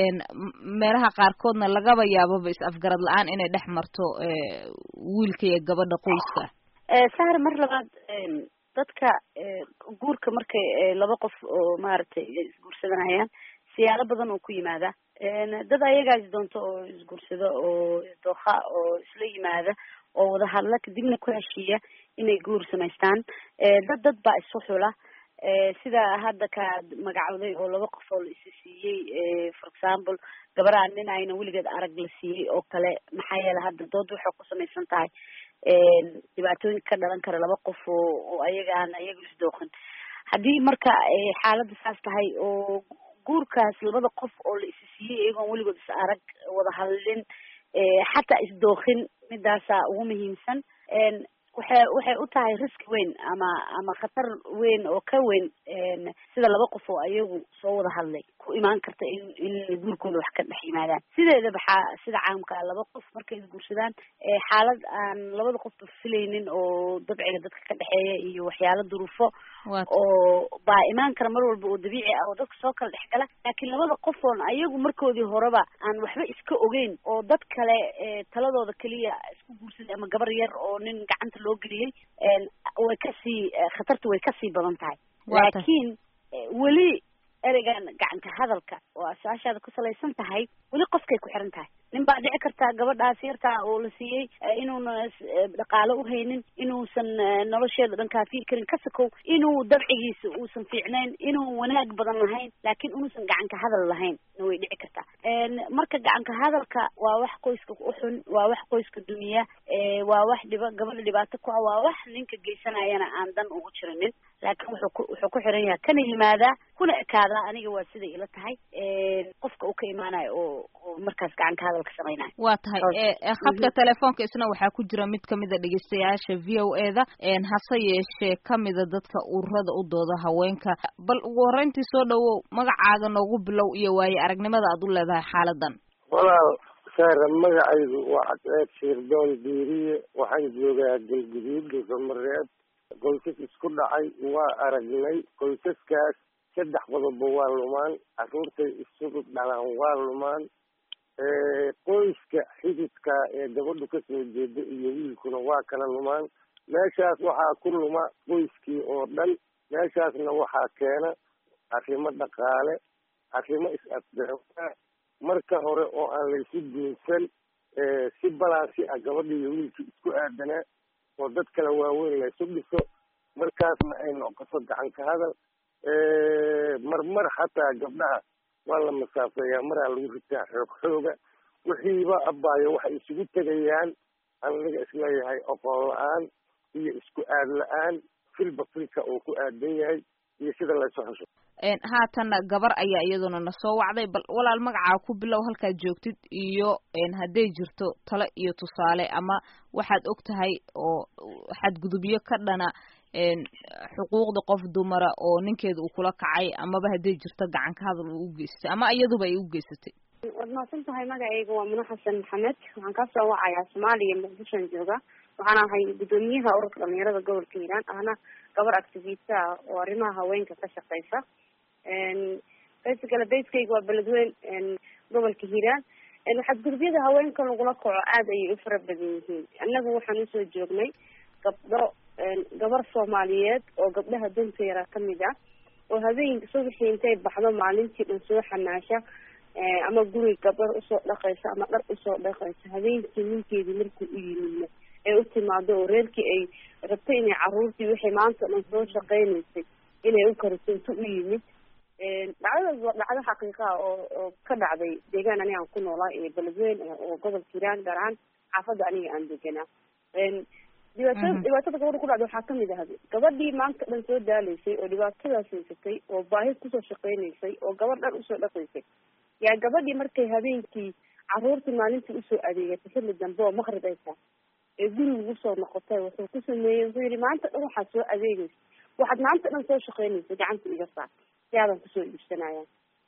meelaha qaarkoodna lagaba yaababa is afgarad la-aan inay dhex marto wiilka iyo gabadha qoyska sahar mar labaad dadka guurka markay laba qof oo maaragtay isguursadanayaan siyaalo badan oo ku yimaada dad ayagaa is doonto oo isguursado oo isdooha oo isla yimaada oo wada hadla kadibna ku heshiiya inay guur samaystaan dad dad baa isu xula sida hadda kaad magacowday oo laba qof oo la isi siiyey for example gabarhaa nin ayna weligeed arag la siiyey oo kale maxaa yeele hadda dood waxay ku samaysan tahay dhibaatooyin ka dhalan kara laba qof oo oo ayaga aan ayaga isdooqin haddii marka xaaladda saas tahay oo guurkaas labada qof oo la isi siiyey iyagoon weligood is arag wada hadlin xataa isdookin midaasaa ugu muhiimsan waxay waxay u tahay risk weyn ama ama khatar weyn oo ka weyn sida laba qof oo ayagu soo wada hadlay ku imaan karta in in guurkooda wax ka dhex yimaadaan sideeda baxaa sida caamka ah laba qof markay isguursadaan xaalad aan labada qofba filaynin oo dabciga dadka ka dhexeeya iyo waxyaalo duruufo oo baa imaan kara mar walba oo dabiici ah oo dadka soo kala dhex gala laakiin labada qof oon ayagu markoodii horeba aan waxba iska ogeyn oo dad kale taladooda keliya isku guursaday ama gabar yar oo nin gacanta loo geliyey way kasii khatartu way kasii badan tahay laakiin weli ereygan gacanka hadalka oo asaashaada ku salaysan tahay weli qofkay ku xiran tahay nin baa dhici kartaa gabadhaas yartaa oo la siiyey inuuna dhaqaalo uhaynin inuusan nolosheeda dhan kaafiyi karin ka sakow inuu dabcigiisa uusan fiicnayn inuu wanaag badan lahayn laakiin inuusan gacanka hadal lahayn na way dhici kartaa marka gacanka hadalka waa wax qoyska uxun waa wax qoyska dumiya waa wax dhiba gabadha dhibaato ku ah waa wax ninka geysanayana aan dan ugu jirinin laakiin wuxuu ku wuxuu ku xiran yahay kana yimaadaa kuna ekaadaa aniga waa siday ila tahay qofka uu ka imaanayo oo oo markaas gacanka hadalka samaynayo waa tahay khadka telefoonka isna waxaa ku jira mid kamida dhegeystayaasha v o e da hase yeeshee kamida dadka ururada u dooda haweenka bal ugu horreyntii soo dhawow magacaaga noogu bilow iyo waaye aragnimada aad u leedahay xaaladan walaal saara magacaydu waa cadceed shiirdoon diiriye waxaan joogaa galguduud dhuusamareeb qoysas isku dhacay waa aragnay qoysaskaas saddex qodobba waa lumaan carruurtay isugu dhalaan waa lumaan qoyska xididka ee gabadhu kasoo jeeda iyo wiilkuna waa kala lumaan meeshaas waxaa ku luma qoyskii oo dhan meeshaasna waxaa keena arrimo dhaqaale arrimo is-afgarawaa marka hore oo aan laysu guursan si balansi ah gabadha iyo wiilkii isku aadanaa oo dad kala waaweyn laysu dhiso markaasna ay noqoto gacanka hadal marmar xataa gabdhaha waa la masaafeeyaa maraa lagu ritaa xoog xooga wixiiba abaayo waxay isugu tegayaan aniga isleeyahay oqoon la-aan iyo isku aad la-aan filba filka uu ku aadan yahay iyo sida laysu xusho haatanna gabar ayaa iyaduna na soo wacday bal walaal magacaa ku bilow halkaad joogtid iyo hadday jirto talo iyo tusaale ama waxaad og tahay oo xadgudubyo ka dhana xuquuqda qof dumara oo ninkeeda uu kula kacay amaba hadday jirto gacanka hadal uu u geystay ama iyaduba ay u geysatay waad mahadsan tahay magacayga waa muna xasan maxamed waxaan kasoo wacayaa soomaaliya muqdishoan jooga waxaan ahay guddoomiyaha ururka dhalinyarada gobolka hiiraan ahna gabar activista ah oo arrimaha haweenka ka shaqeysa basically baskeyga waa beledweyn gobolka hiiraan xadgudubyada haweenka lagula kaco aada ayay u fara badan yihiin annagu waxaan usoo joognay gabdho gabar soomaaliyeed oo gabdhaha danta yara kamid ah oo habeen subaxii intay baxdo maalintii dhan soo xanaasha ama guri gabar usoo dhaqaysa ama dhar usoo dhaqaysa habeenkii ninkeedii markuu u yimidna ee u timaado oo reerkii ay rabtay inay caruurtii wixii maanta dhan soo shaqeynaysay inay u kariso intu u yimid dhacdadaas waa dhacdo xaqiiqa ah oo oo ka dhacday deegaan aniga aan ku noolaa ee beledweyn oo gobolka hiiraan gaar ahaan xaafadda aniga aan deganaa dhibaatada dhibaatada gabadha ku dhacda waxaa kamid ahda gabadhii maanta dhan soo daaleysay oo dhibaatadaas haysatay oo baahi kusoo shaqeynaysay oo gabadh dhan usoo dhaqaysay yaa gabadhii markay habeenkii caruurtii maalintii usoo adeegatay xilli dambe oo maqrib ay tahay ee guriga ugu soo noqotay wuxuu ku sameeyey wuxuu yihi maanta dhan waxaad soo adeegaysa waxaad maanta dhan soo shaqeynaysa gacanta iga saar si aadan kusoo iibsanayaan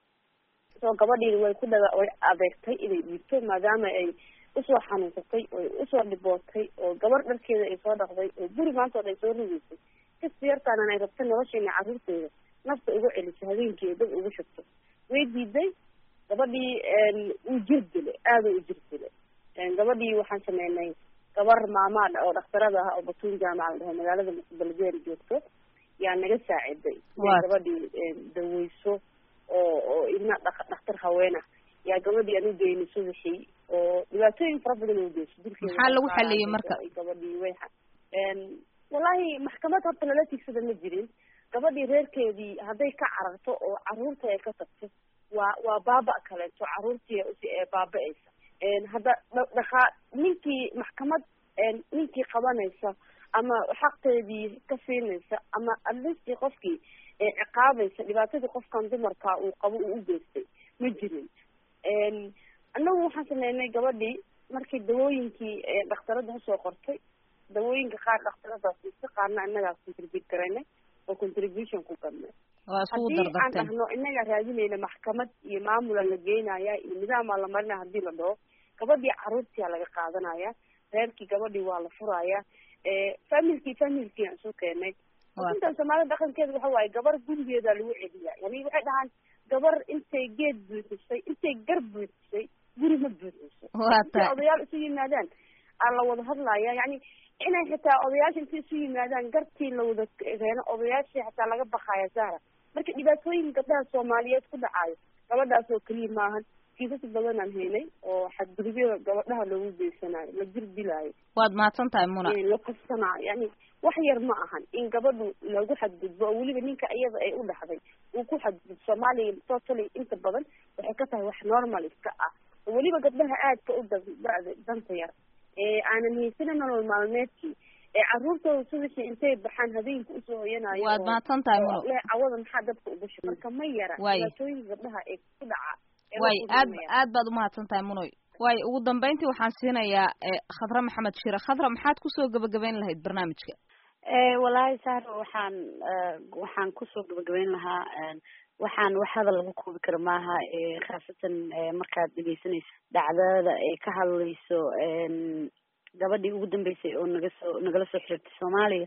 soo gabadhiina way ku dhaga way adeegtay inay dhiibto maadaama ay usoo xanuunsatay oy usoo dhibootay oo gabar dharkeeda ay soo dhaqday oo guri maanta o dhan soo rugeysay kasta yartaanan ay rabta nolosheena carruurteeda nafta ugu celiso habeenkii ay dad ugu shubto way diiday gabadhii uu jir dile aada u jir dile gabadhii waxaan sameynay gabar maamaad oo dhakhtarada ah oo batuun jaamaca la dhaho magaalada beledweyne joogto yaa naga saaciday inay gabadhii daweyso oo oo idna dhak dhakhtar haween ah yaa gabadhii aan u geynay subaxii oo dhibaatooyin fara badan u geyso dilkeeda maxaa lagu xaliyey marka gabadhii way wallahi maxkamad horta lala tigsada ma jirin gabadhii reerkeedii hadday ka cararto oo caruurta ay ka tagto waa waa baaba kaleeto caruurtii ee baaba-aysa hadda dhaqaa ninkii maxkamad ninkii qabanaysa ama xaqteedii ka siinaysa ama atleastii qofkii ciqaabaysa dhibaatadii qofkan dumarka uu qabo uu u geystay ma jirin annagu waxaan sameynay gabadhii markii dawooyinkii dhakhtarada usoo qortay dawooyinka qaar dhakhtaradaas si qaarna innagaa contribute garaynay oo contribution ku gadnay waa iskugu haddii aan dardarteen dhahno innagaa raadinayna maxkamad iyo maamula la geynaya iyo nidaamaa la marinaya hadii la dhaho gabadhii caruurtiyaa laga qaadanaya reerkii gabadhii waa la furaya familkii familkii aan soo keenay intan soomaalida dhaqankeeda waxa waaye gabar gurigeeda lagu celiya yani waxay dhahaan gabar intay geed buuxisay intay gar buuxisay guri ma buuxiso Waa intay tahay. odayaal isu yimaadaan aa la wada hadlaya yani inay xitaa odayaasha intay isu yimaadaan gartii la wada keeno odayaashii xataa laga bakaya sahra marka dhibaatooyin gabdhaha soomaaliyeed ku dhacayo gabadhaas oo keliya maahan kiisas badanaan haynay oo xadgudubyo gabadhaha loogu geysanayo la jir dilaayo waad mahadsan tahay muna la kasanayo yani wax yar ma ahan in gabadhu lagu xadgudbo oo weliba ninka iyada ay u dhaxday uu ku xadgudbo soomaaliya totally inta badan waxay ka tahay wax normal iska ah oo weliba gabdhaha aadka u da- da- danta yar ee aanan haysanin nolol maalmeedkii ee caruurtooda subaxii intay baxaan habeenka usoo hoyanayo Waad oo- mahadsan tahay, oo Muno. le cawada maxaa dabka ugu shuba marka ma yara Waay. dhibaatooyinka gabdhaha ee ku dhaca ee waay la aad kulmaya. aad baad umahadsan tahay munoy waay ugu dambeyntii waxaan siinayaa eh, khadra maxamed shire khadra maxaad kusoo gabagabayn lahayd barnaamijka Eh, wallaahi sahro waxaan eh, waxaan kusoo gabagabeyn lahaa eh, waxaan wax hadal lagu koobi karo maaha eh, khaasatan eh, markaad dhegeysanayso dhacdada ay ka hadlayso en, gabadhii ugu dambeysay oo naga soo nagala soo xiriirtay soomaaliya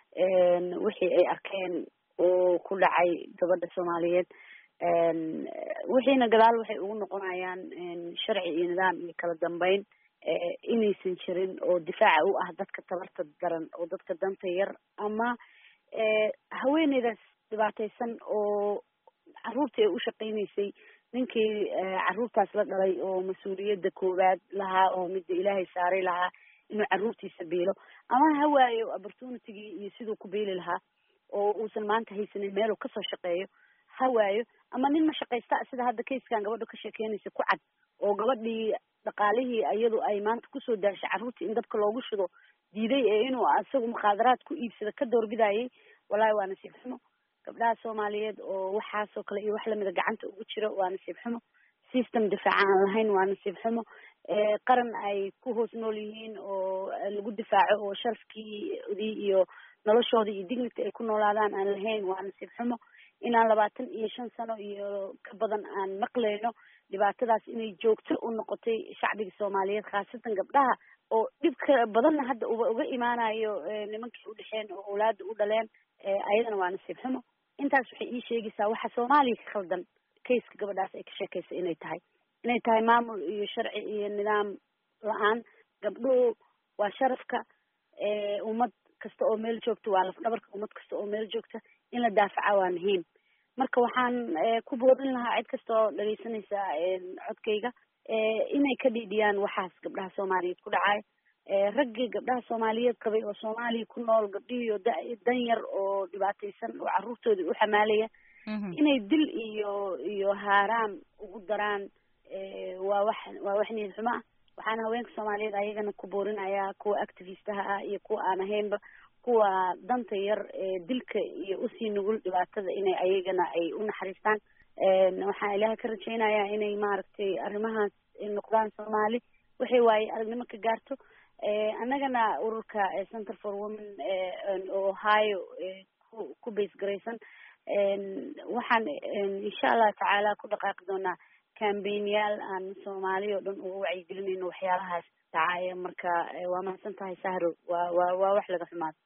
en, wixii ay arkeen oo ku dhacay gabadha soomaaliyeed en, wixiina gadaal waxay ugu noqonayaan en, sharci iyo nidaam iyo kala dambeyn eh, inaysan jirin oo difaaca u ah dadka tabarta daran oo dadka danta yar ama eh, haweeneydaas dhibaataysan oo caruurtii ay u shaqaynaysay ninkii eh, caruurtaas la dhalay oo mas-uuliyadda koowaad lahaa oo midda ilaahay saaray lahaa inuu caruurtiisa biilo ama ha waayo opportunitygii iyo siduu ku biili lahaa oo uusan maanta haysanin meeluu kasoo shaqeeyo ha waayo ama nin ma shaqaysta sida hadda kayskan gabadha ka sheekeynaysa ku cad oo gabadhii dhaqaalihii iyadu ay maanta kusoo daashay carruurtii in dabka loogu shido diiday ee inuu asagu mukhaadaraad ku iibsado ka doorbidayay wallahi waa nasiib xumo gabdhaha soomaaliyeed oo waxaasoo kale iyo wax lamida gacanta ugu jiro waa nasiib xumo system difaaca aan lahayn waa nasiib xumo Eh, qaran ay ku hoos nool yihiin oo eh, lagu difaaco oo sharafkiidii iyo noloshoodii iyo dignity ay ku noolaadaan aan lahayn waa nasiib xumo inaan labaatan iyo shan sano iyo ka badan aan maqlayno dhibaatadaas inay joogto u noqotay shacbiga soomaaliyeed khaasatan gabdhaha oo dhibka badanna hadda uba uga imaanayo eh, nimankii u dhexeen oo awlaada u dhaleen eh, ayadana waa nasiib xumo intaas waxay ii sheegaysaa waxa soomaaliya ka khaldan kayska gabadhaas ay ka sheekaysa inay tahay inay tahay maamul iyo sharci iyo nidaam la-aan gabdhuhu waa sharafka eh, ummad kasta oo meel joogta waa lafdhabarka ummad kasta oo meel joogta in la daafaca waa muhiim marka waxaan eh, ku boodin lahaa cid kasta oo dhageysanaysa eh, codkayga eh, inay ka dhiidhiyaan waxaas gabdhaha soomaaliyeed ku dhacay eh, raggii gabdhaha soomaaliyeed qabay oo soomaaliya ku nool gabdhihii oo da- dan yar oo dhibaataysan oo carruurtoodii u xamaalaya inay dil iyo iyo haaraam ugu daraan eh, waa wax waa wax niyad xumo ah waxaana haweenka soomaaliyeed ayagana ku boorinayaa kuwa activistaha ah iyo kuwa aan ahaynba kuwa danta yar ee dilka iyo usii nugul dhibaatada inay ayagana ay u naxariistaan En, waxaan ilaahay ka rajaynayaa inay maaragtay arrimahaas ay noqdaan soomaali waxay waaye aragnimo ka gaarto Eh, annagana ururka eh, center for women eh, en, oo ohio eh, ku ku base garaysan En, waxaan en, insha allah tacaala ku dhaqaaqi doonaa cambaignayaal aan soomaali oo dhan uga wacyigelinayno waxyaalahaas dhacaya marka eh, waa mahadsan tahay sahro waa waa waa wax laga xumaado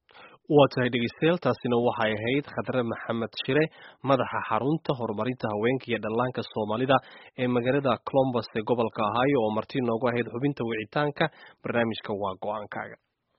waa tahay dhegeystayaal taasina waxay ahayd khadre maxamed shire madaxa xarunta horumarinta haweenka iyo dhallaanka soomaalida ee magaalada colombus ee gobolka ohio oo marti noogu ahayd xubinta wicitaanka barnaamijka waa go-aankaaga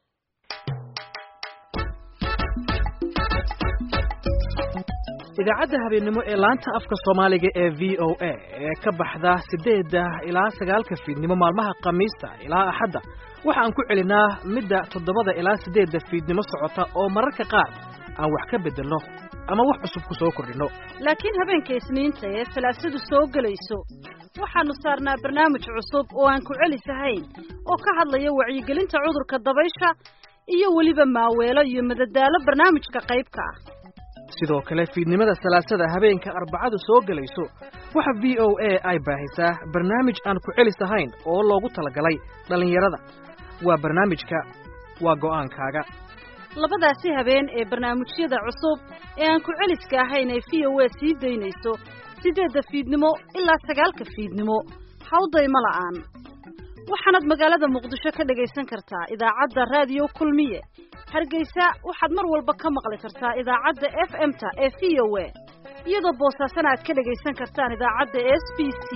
idaacadda habeenimo ee laanta afka soomaaliga ee v o a ee ka baxda siddeedda ilaa sagaalka fiidnimo maalmaha khamiista ilaa axadda waxa aan ku celinaa midda toddobada ilaa siddeedda fiidnimo socota oo mararka qaar aan wax ka beddelno ama wax cusub ku soo kordhinno laakiin habeenka isniinta ee salaasadu soo gelayso waxaannu saarnaa barnaamij cusub oo aan ku celisahayn oo ka hadlaya wacyigelinta cudurka dabaysha iyo weliba maaweelo iyo madadaalo barnaamijka qaybka ah sidoo kale fiidnimada salaasada habeenka arbacadu soo gelayso waxa v o a ay baahisaa barnaamij aan ku celis ahayn oo loogu talagalay dhallinyarada waa barnaamijka waa go'aankaaga labadaasi habeen ee barnaamijyada cusub ee aan ku celiska ahayn ee v o a sii daynayso siddeedda fiidnimo ilaa sagaalka fiidnimo hawdayma la'aan waxaanaad magaalada muqdisho ka dhagaysan kartaa idaacadda raadiyo kulmiye hargeysa waxaad mar walba ka maqli kartaa idaacadda f m-ta ee v o a iyadoo boosaasana aad ka dhagaysan kartaan idaacadda s b c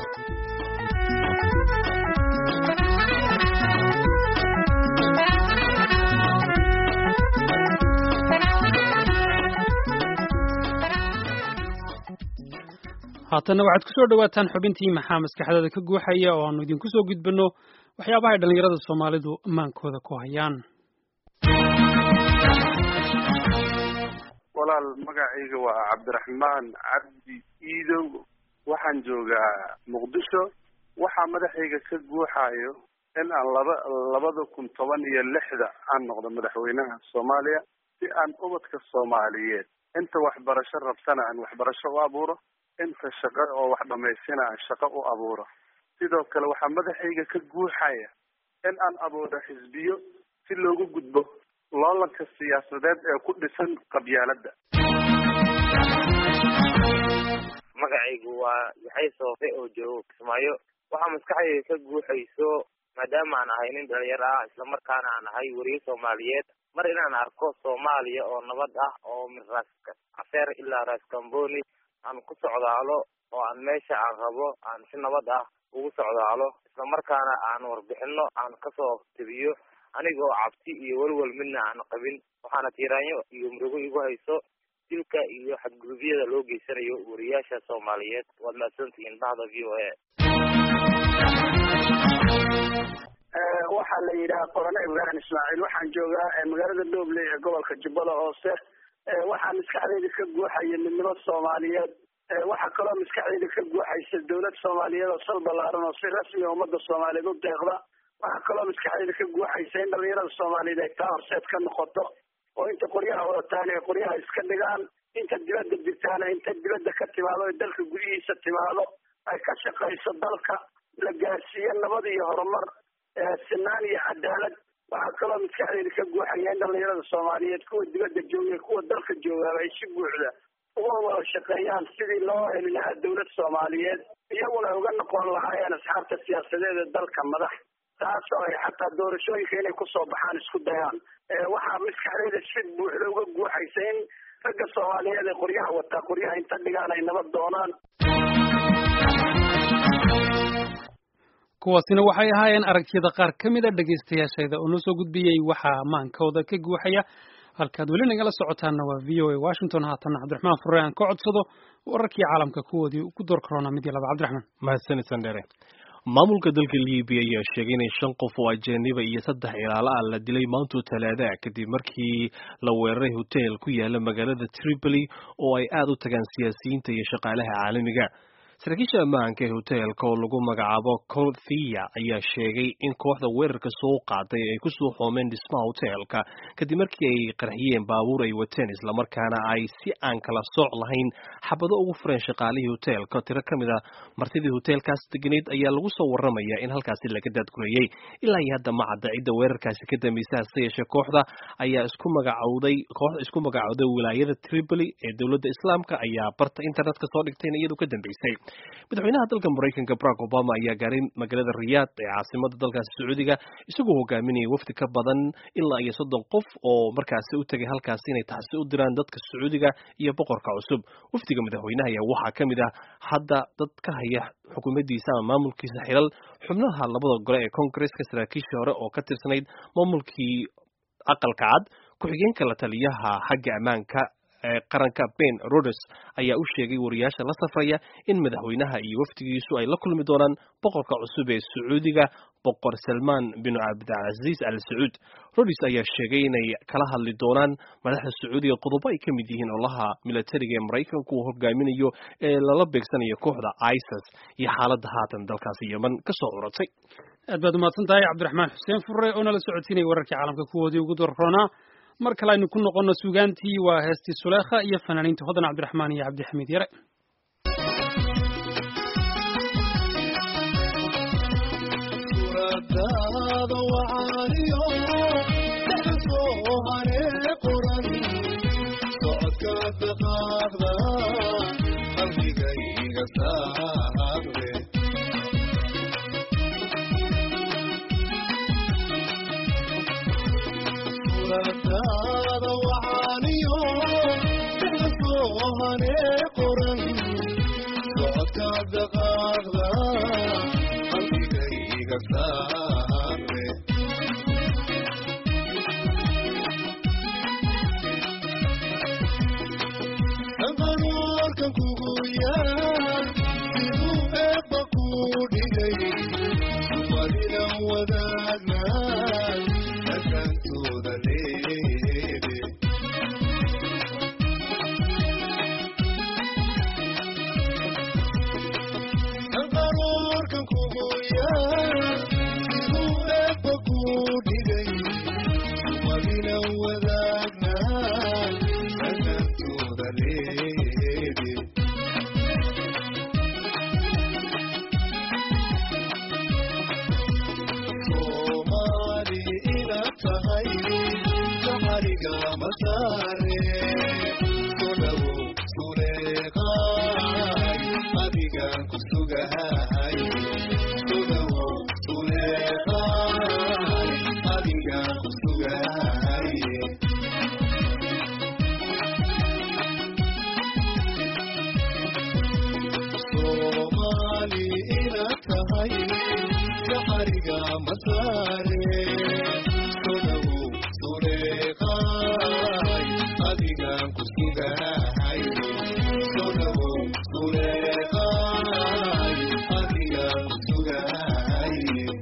haatanna waxaad ku soo dhowaataan xubintii maxaa maskaxdada ka guuxaya oo aanu idinku soo gudbinno waxyaabaha ay dhallinyarada soomaalidu amaankooda ku hayaan walaal magacayga waa cabdiraxmaan cabdi iidow waxaan joogaa muqdisho waxaa madaxayga ka guuxayo in aan laba labada kun toban iyo lixda aan noqdo madaxweynaha soomaaliya si aan ubadka soomaaliyeed inta waxbarasho rabtana aan waxbarasho u abuuro inta shaqo oo wax dhamaystina aan shaqo u abuuro sidoo kale waxaa madaxayga ka guuxaya in aan abuuro xisbiyo si loogu gudbo loolanka siyaasadeed ee ku dhisan qabyaaladda magacaygu waa yaxay soofe oo joogo kismaayo waxaa maskaxdayda ka guuxayso maadaama aan ahay nin dhalinyaro ah islamarkaana aan ahay weriye soomaaliyeed mar inaan arko soomaaliya oo nabad ah oo min raas cafeer ilaa raas kamboni aan ku socdaalo oo aan meesha aan rabo aan si nabad ah ugu socdaalo islamarkaana aan warbixino aan kasoo tebiyo anigoo cabsi iyo welwel midna aan qabin waxaana tiiraanyo iyo murugo igu hayso dilka iyo xadgudubyada loo geysanayo wariyaasha soomaaliyeed waad mahadsantihiin bahda v o a waxaa la yidhaha qorane ibrahim ismaaciil waxaan joogaa magaalada dooble ee gobolka jubbada hoose waxaa maskaxdayda ka guuxaya midnimo soomaaliyeed waxaa kaloo maskaxdayda ka guuxaysa dawlad soomaaliyeed oo sal ballaaran oo si rasmiga ummadda soomaaliyeed u deeqda waxaa kaloo maskaxdayda ka guuxaysa in dhalinyarada soomaaliyeed ay taa horseed ka noqoto oo inta qoryaha wadataan ay qoryaha iska dhigaan inta dibadda jirtaana inta dibadda ka timaado ee dalka gudihiisa timaado ay ka shaqayso dalka la gaarsiiyo nabad iyo horumar sinaan iyo cadaalad waxaa kaloo maskaxdayda ka guuxaya in dhalinyarada soomaaliyeed kuwa dibadda jooga kuwa dalka joogaaba ay si buuxda uga wada shaqeeyaan sidii loo heli lahaa dawlad soomaaliyeed iyaguna uga noqon lahaayeen asxaabta siyaasadeed ee dalka madax taasoo ay xataa doorashooyinka inay kusoo baxaan isku dayaan waxaa maskaxdayda si buuxda uga guuxaysa in ragga soomaaliyeed ee qoryaha wataa qoryaha inta dhigaan ay nabad doonaan kuwaasina waxay ahaayeen aragtiyada qaar ka mid a dhegaystayaashayda oo noo soo gudbiyey waxaa maankooda ka guuxaya halkaad weli nagala socotaanna waa v o a washington haatanna cabdiraxmaan furre aan ka codsado wararkii caalamka kuwoodii ku door korona mid iyo laba cabdiraxmaan mahadsanid sandhere maamulka dalka libiya ayaa sheegay inay shan qof oo ajaniba iyo saddex ilaalo ah la dilay maantuu talaada kadib markii la weeraray hotel ku yaala magaalada tripoli oo ay aad u tagaan siyaasiyiinta iyo shaqaalaha caalamiga saraakiisha ammaanka ee hoteelka oo lagu magacaabo colthia ayaa sheegay in kooxda weerarka soo qaaday ay kusoo xoomeen dhismaha hoteelka kadib markii ay qarxiyeen baabuur ay wateen islamarkaana ay si aan kala sooc lahayn xabado ugu fureen shaqaalihii hoteelka tiro ka mid a martidii hoteelkaas deganeed ayaa lagu soo warramaya in halkaasi laga daadgurayey ilaa iyo hadda ma cadda cidda weerarkaasi ka dambaysa hase yeeshee kooxda ayaa isku magacowday kooxda isku magacowday wilaayada tripoli ee dowladda islaamka ayaa barta internetka soo dhigtayna iyadu ka dambaysay madaxweynaha dalka maraykanka barack obama ayaa gaaray magaalada riyaad ee caasimada dalkaasi sacuudiga isagoo hogaaminaya wafdi ka badan ilaa iyo soddon qof oo markaasi u tegay halkaasi inay taxsi u diraan dadka sacuudiga iyo boqorka cusub wafdiga madaxweynaha ayaa waxaa ka mid ah hadda dad ka haya xukuumaddiisa ama maamulkiisa xilal xubnaha labada gole ee congresska saraakiishii hore oo ka tirsanayd maamulkii aqalka cad ku-xigeenka la taliyaha xagga ammaanka qaranka ben rodes ayaa u sheegay wariyaasha la safraya in madaxweynaha iyo wafdigiisu ay la kulmi doonaan boqorka cusub ee sacuudiga boqor salmaan bin cabdilcaziiz al sacuud rodes ayaa sheegay inay kala hadli doonaan madaxda sacuudiga qodobo ay ka mid yihiin olaha militariga ee maraykanku uu hogaaminayo ee lala beegsanayo kooxda isis iyo xaaladda haatan dalkaasi yeman ka soo curatay aad baad umahadsan tahay cabdiraxmaan xuseen furre oo nala socodsiinaya wararkii caalamka kuwoodii ugu dorroonaa mar kale aynu ku noqono suugaantii waa heestii suleekha iyo fanaaniinta hodan cabdiraxmaan iyo cabdixamiid yare wacaaniyo soo haree qoran socodka dhaqaaqda qalbigayga saaqde suuradaada wacaaniyo soo haree qoran socodka dhaqaaqda qalbigayga saaqde qanuurkan kugu yaal siduu eebba kuu dhigay umadinan wadaagnaay dhaqankooda leede qanuurkan kugu yaal siduu eebba kuu dhigay umadinan wadaagnaay dhaqankooda leede soomaali inaad tahay saxariga masaare soo dhawow suleeqaay adigaan ku sugahay soo dhawow suleeqaay adigaan ku sugahay soomaali inaad tahay saxariga masaare soo dhawow suleeqaay adigaan ku sugahay soo dhawow suleeqaay adigaan ku sugahay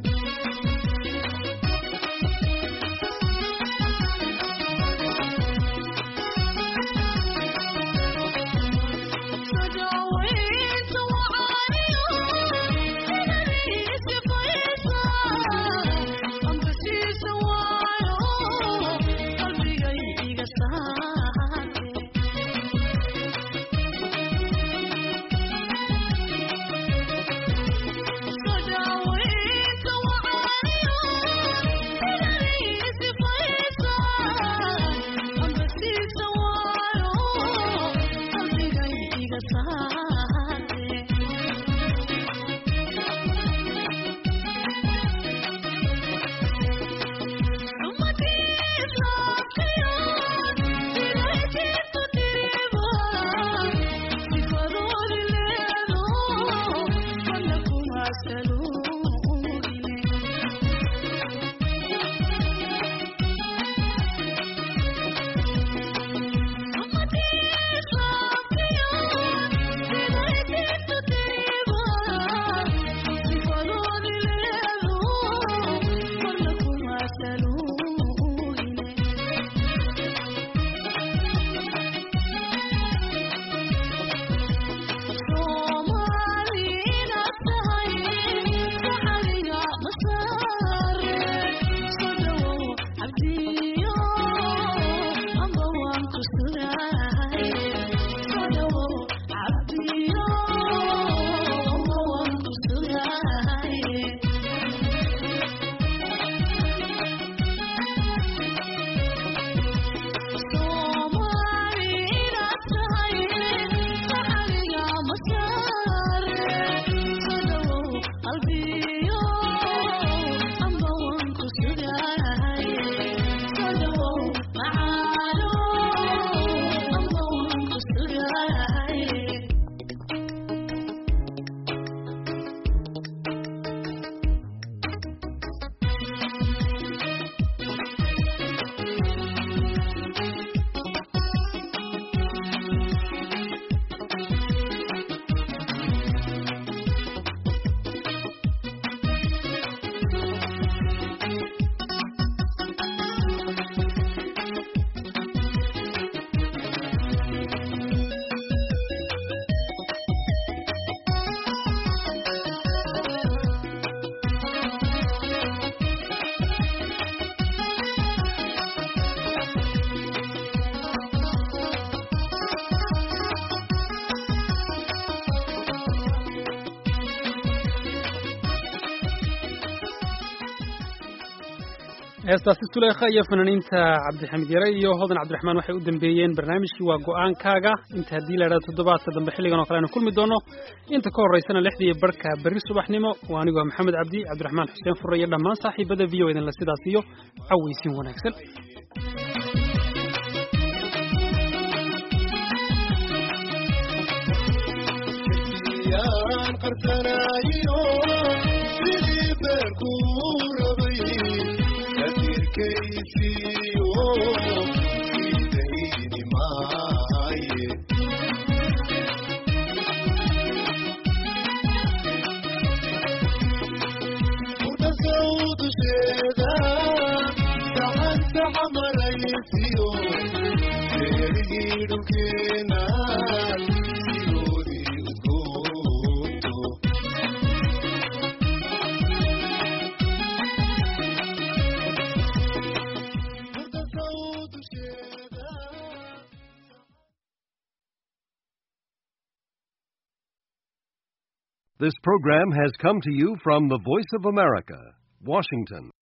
Sadaweynta wacaaniyo inaniisi faysa ambasiisa heestaasi tuleekha iyo fanaaniinta cabdixamiid yare iyo hodan cabdiraxmaan waxay u dambeeyeen barnaamijkii waa go-aankaaga inta haddii la idhahdo toddobaadka dambe xilligan oo kale aynu kulmi doono inta ka horraysana lixdii barhka berri subaxnimo waa anigu waa maxamed cabdi cabdiraxmaan xuseen furre iyo dhammaan saaxiibada v o idinla sidaas iyo cawaysiin wanaagsan yaan qarsanaayo sidii beerkuu rabay katirkaysiiyo idayni maaye mudhasow dusheeda gacanta camaraysiyo beerigii dhulkeena sidoodii udgoonto This program has come to you from the Voice of America, Washington.